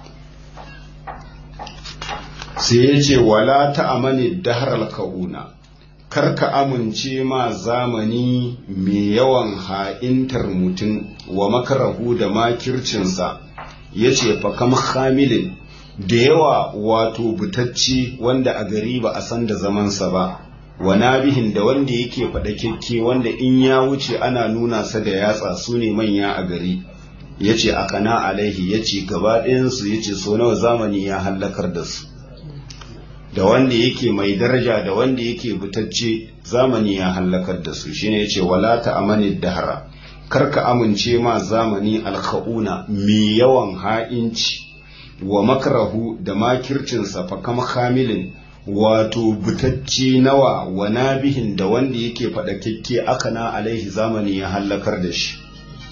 sai ya ce wala ta amani dahar ka'una karka amince ma zamani mai yawan ha'intar mutum wa makarahu da makircinsa ya ce fakam hamilin da yawa wato butacci wanda a gari ba a san da zamansa ba wa nabihin da wanda yake faɗakekke wanda in ya wuce ana nuna sa da yatsa su ne manya a gari ya ce a kana alaihi ya ce gaba ɗayansu ya ce so nawa zamani ya hallakar da su da wanda yake mai daraja da wanda yake butacce zamani ya hallakar da su shine ya ce wala ta amani dahara karka amince ma zamani alka'una mai yawan ha'inci wa makarahu da makircinsa fa kama kamilin wato butacci nawa wa nabihin da wanda yake faɗakekke akana alaihi zamani ya hallakar da shi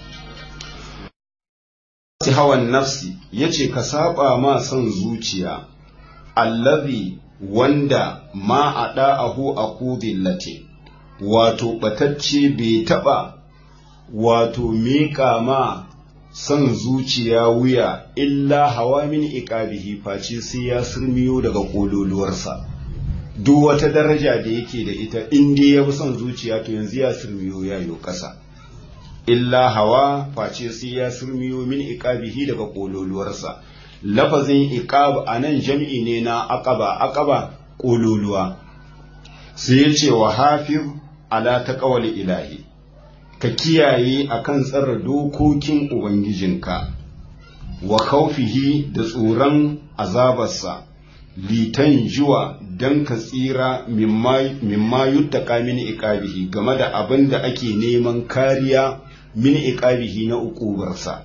hawan nafsi yace ka saba ma son zuciya allazi wanda ma a da'ahu a kudillate wato batacce bai taɓa wato miƙa ma son zuciya wuya illa hawa min iqabihi face sai ya surmiyo daga kololuwarsa duk wata daraja da yake da ita in dai ya bi son zuciya to yanzu ya surmiyo ya yo ƙasa illa hawa face sai ya surmiyo min iqabihi daga kololuwarsa lafazin iqab anan jam'i ne na aqaba aqaba kololuwa sai ya ce wa hafiz ala taqawli ilahi ka kiyaye akan tsara dokokin ubangijinka wa khawfihi da tsoron azabarsa litan jiwa dan ka tsira mimma yuttaka min iqabihi game da abin da ake neman kariya min iqabihi na ukubarsa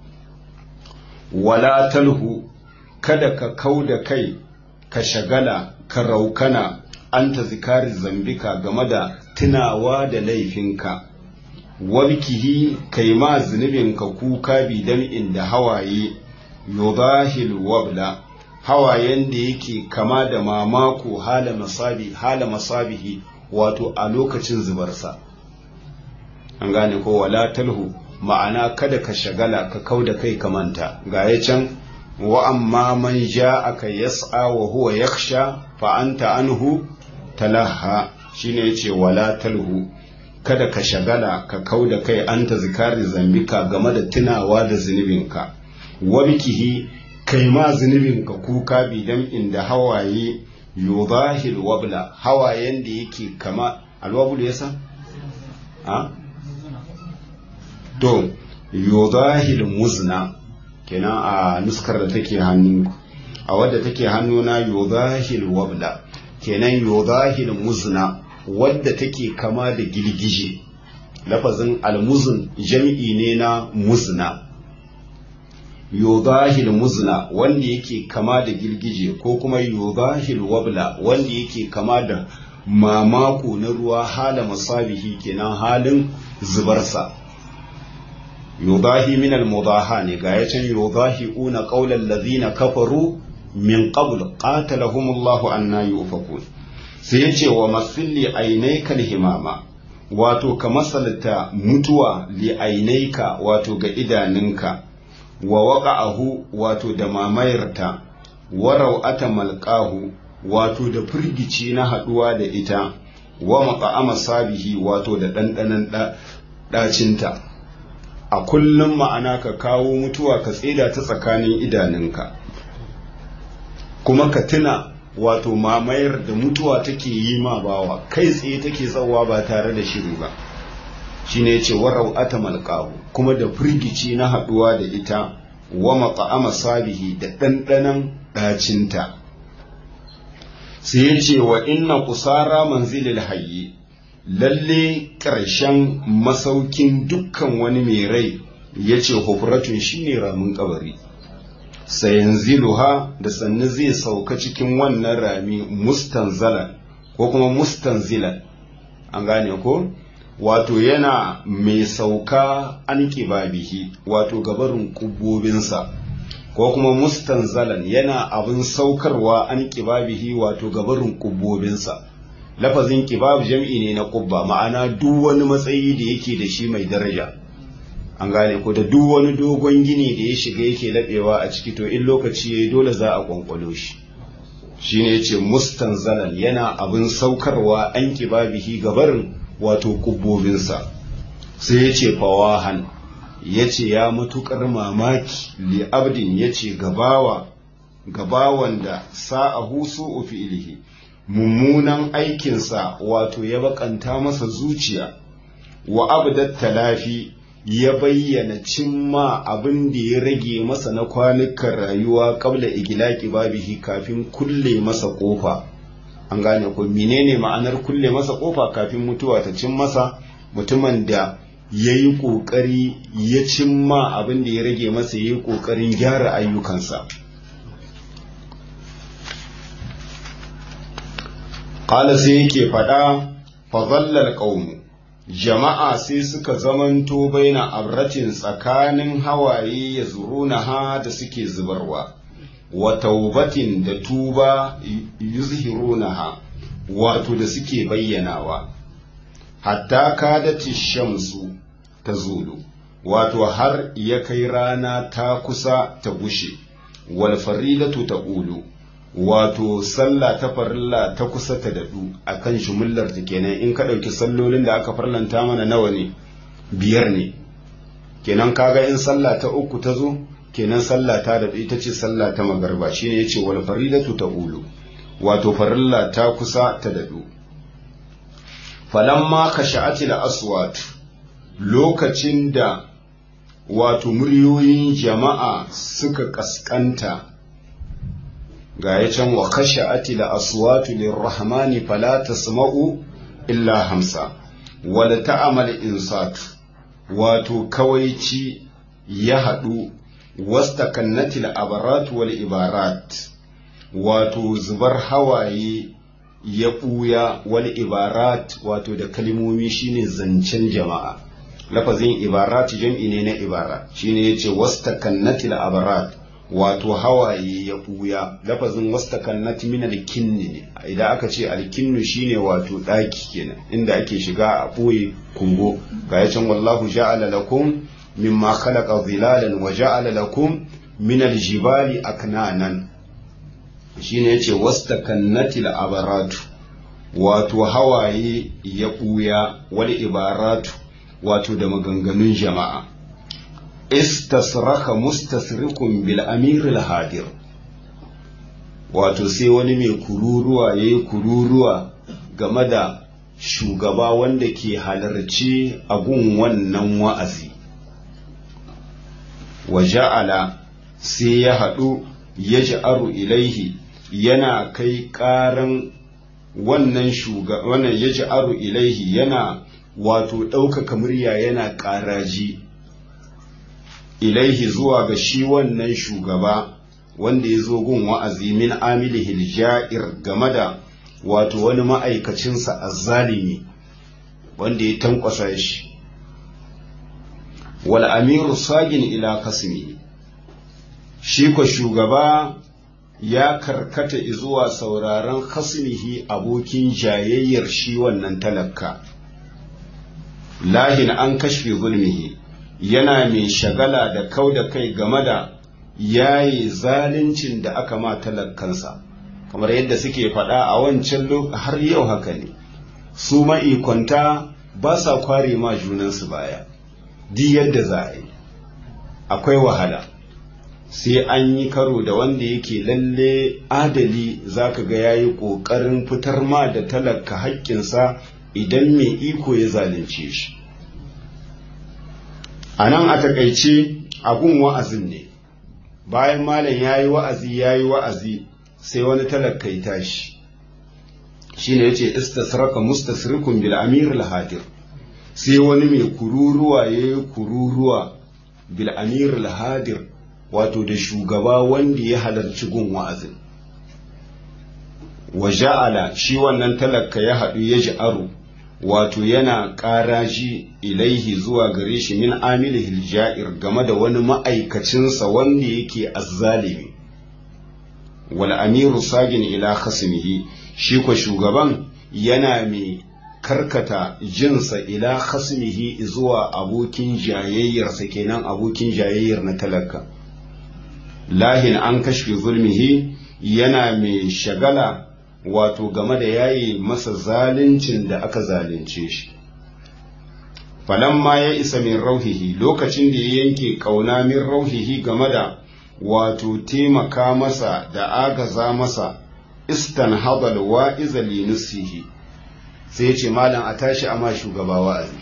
wala talhu kada ka kau da kai ka shagala ka raukana an ta zikari zambika game da tunawa da laifinka wabkihi kai ma zunubinka kuka bidan inda hawaye yudahil wabla hawayen da yake kama da mamako hala masabi hala masabihi wato a lokacin zubarsa an gane ko wala talhu ma'ana kada ka shagala ka kau da kai ka manta ga ya can wa amma man ja'aka yas'a wa huwa yakhsha fa anta anhu talaha shine yace wala talhu kada ka shagala ka kau da kai anta zikari zambika game da tunawa da zunubinka wa bikihi kai ma zunubinka kuka bidan inda hawaye yudahil wabla hawayen da yake kama alwabul yasa ha to yudahil muzna kenan a nuskar da take hannu a wadda take hannuna yudahil wabla kenan yudahil muzna wadda take kama da girgije lafazin almuzun jam'i ne na muzna yudahil muzna wanda yake kama da girgije ko kuma yudahil wabla wanda yake kama da mamako na ruwa hala masabihi kenan halin zubarsa yudahi min al-mudaha ne ga yacin yudahiuna qawlan ladhina kafaru min qabl qatalahumullahu anna yufakun sai yace wa masilli ainaika himama wato ka masalta mutuwa li ainaika wato ga idanunka wa waqa'ahu wato da mamayarta wa raw'ata malqahu wato da firgici na haduwa da ita wa maqama sabihi wato da dandanan dacinta a kullum ma'ana ka kawo mutuwa ka tsida ta tsakanin idanunka kuma ka tuna wato mamayar da mutuwa take yi ma bawa kai tsaye take tsawa ba tare da shiri ba shine yace warau atamal qahu kuma da firgici na haduwa da ita wa maqama sabihi da dandanan dacinta sai yace wa inna qusara manzilil hayyi lalle ƙarshen masaukin dukkan wani mai rai yace hufratun shine ramin kabari sayanziluha da sannu zai sauka cikin wannan rami mustanzalan ko kuma mustanzilan an gane ko wato yana mai sauka an bihi wato gabarin kubobinsa ko kuma mustanzalan yana abin saukarwa an bihi wato gabarin kubobinsa lafazin kibab jam'i ne na kubba ma'ana duk wani matsayi da yake da shi mai daraja an gane ko da duk wani dogon gini da ya shiga yake laɓewa a ciki to in lokaci yayi dole za a kwankwalo shi shine yace mustanzalan yana abin saukarwa an kibabihi gabarin wato kubbobinsa sai yace fawahan yace ya matukar mamaki li abdin yace gabawa gabawan da sa'ahu su'u fi'lihi mummunan aikinsa wato ya bakanta masa zuciya wa abdat talafi ya bayyana cimma abin da ya rage masa na kwanukan rayuwa kabla igilaki babihi kafin kulle masa kofa an gane ko menene ma'anar kulle masa kofa kafin mutuwa ta cin masa mutumin da ya yi ƙoƙari ya cimma abin da ya rage masa ya yi ƙoƙarin gyara ayyukansa ƙala sai yake faɗa fazallar ƙaunu jama'a sai suka zamanto baina abratin tsakanin hawaye ya zurunaha da suke zubarwa wa taubatin da tuba yuzhirunaha wato da suke bayyanawa hatta kadati shamsu ta zulu wato har ya kai rana ta kusa ta gushe wal farilatu ta ulu wato sallah ta farilla ta kusa ta daɗu a kan shumullar ta kenan in ka ɗauki sallolin da aka farlanta mana nawa ne biyar ne kenan kaga in sallah ta uku ta zo kenan sallah ta daɗu ita ce sallah ta magarba shine ya ce wal farilatu ta ulu wato farilla ta kusa ta daɗu falamma ka sha'atil aswat lokacin da wato muryoyin jama'a suka kaskanta ga ya can wa kashe atila aswatu lirrahmani fala tasma'u illa hamsa wala ta'amal insatu wato kawaici ya haɗu wasta kannatil abarat wal ibarat wato zubar hawaye ya ɓuya wal ibarat wato da kalmomi shine zancen jama'a lafazin ibarat jam'i ne na ibara shine yace wasta kannatil abarat wato hawaye ya ɓuya lafazin wastakannat min alkinni ne idan aka ce alkinnu shine wato ɗaki kenan inda ake shiga a ɓoye kungo ga ya can wallahu ja'ala lakum mimma khalaqa zilalan wa ja'ala lakum min aljibali aknanan shine yace wastakannatil abaratu wato hawaye ya ɓuya wal ibaratu wato da maganganun jama'a istasraka mustasrikun bil amiril hadir wato sai wani mai kururuwa ya yi kururuwa game da shugaba wanda ke halarci a gun wannan wa'azi wa ja'ala sai ya haɗu ya ja'aru ilaihi yana kai ƙaran wannan shugaba wannan ya ja'aru ilaihi yana wato ɗaukaka murya yana ƙaraji ilaihi zuwa ga shi wannan shugaba wanda ya zo gun wa'azi min amilihi ja'ir game da wato wani ma'aikacinsa azzalimi wanda ya tankwasa shi wal amiru sagin ila kasmi shi ko shugaba ya karkata zuwa sauraron kasmihi abokin jayayyar shi wannan talaka lahin an kashfe zulmihi yana mai shagala da kau da kai game da yayi zaluncin da aka ma talakkansa kamar yadda suke faɗa a wancan har yau haka ne su ma'ikwanta ba sa kware ma junansu baya di yadda za a yi akwai wahala sai an yi karo da wanda yake lalle adali zaka ga yayi ƙoƙarin fitar ma da talaka haƙƙinsa idan mai iko ya zalunce shi a nan a takaice abun wa'azin ne bayan malam ya yi wa'azi ya yi wa'azi sai wani talaka ya tashi shi ne ya ce istasraka mustasrikun bil amir al-hadir sai wani mai kururuwa ya yi kururuwa bil amir al-hadir wato da shugaba wanda ya halarci gun wa'azin wa ja'ala shi wannan talaka ya haɗu ya ji aro wato yana ƙaraji ilaihi zuwa gare shi min amilihil ja'ir game da wani ma'aikacinsa wanda yake azzalimi wal amiru sagin ila khasmihi shi ko shugaban yana mai karkata jinsa ila khasmihi zuwa abokin jayayyarsa kenan abokin jayayyar na talaka lahin an kashfi zulmihi yana mai shagala wato game da yayi masa zaluncin da aka zalunce shi falamma ya isa min rauhihi lokacin da ya yanke kauna min rauhihi game da wato taimaka masa da agaza masa istan habal wa'iza linusihi sai ya ce malam a tashi ama shugaba wa'azi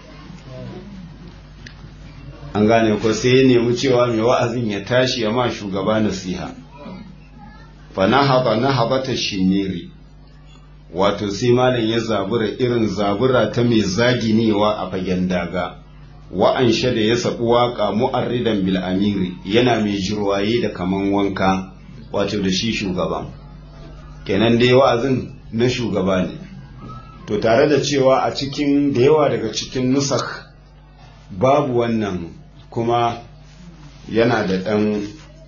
an gane ko sai ya nemi cewa mai wa'azin ya tashi ya ma shugaba nasiha fa nahaba nahabata shiniri wato sai malam ya zabura irin zabura ta mai zaginewa a fagen daga wa'an da ya sabu waka mu'arridan bil amiri yana mai jirwaye da kaman wanka wato da shi shugaban kenan dai wa'azin na shugaba ne to tare da cewa a cikin da yawa daga cikin nusak babu wannan kuma yana da ɗan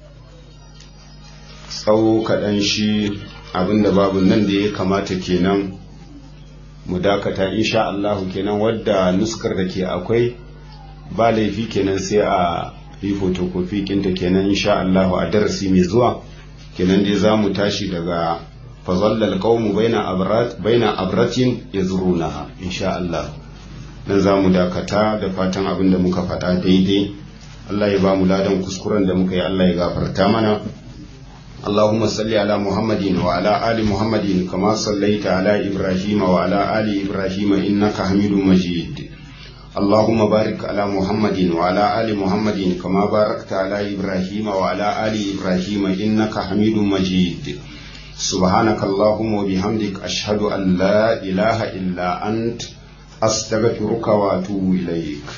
tsawo kaɗan shi abinda babu nan da ya kamata kenan mu dakata insha Allahu kenan wadda nuskar da ke akwai ba laifi kenan sai a yi fotokofi kinta kenan insha Allahu a darasi mai zuwa kenan dai za mu tashi daga fazallal qaumu baina abrat baina abratin yazrunaha insha Allah dan za mu dakata da fatan abin da muka faɗa daidai Allah ya ba mu ladan kuskuren da muka yi Allah ya gafarta mana اللهم صل على محمد وعلى آل محمد كما صليت على إبراهيم وعلى آل إبراهيم إنك حميد مجيد اللهم بارك على محمد وعلى آل محمد كما باركت على إبراهيم وعلى آل إبراهيم إنك حميد مجيد سبحانك اللهم وبحمدك أشهد أن لا إله إلا أنت أستغفرك وأتوب إليك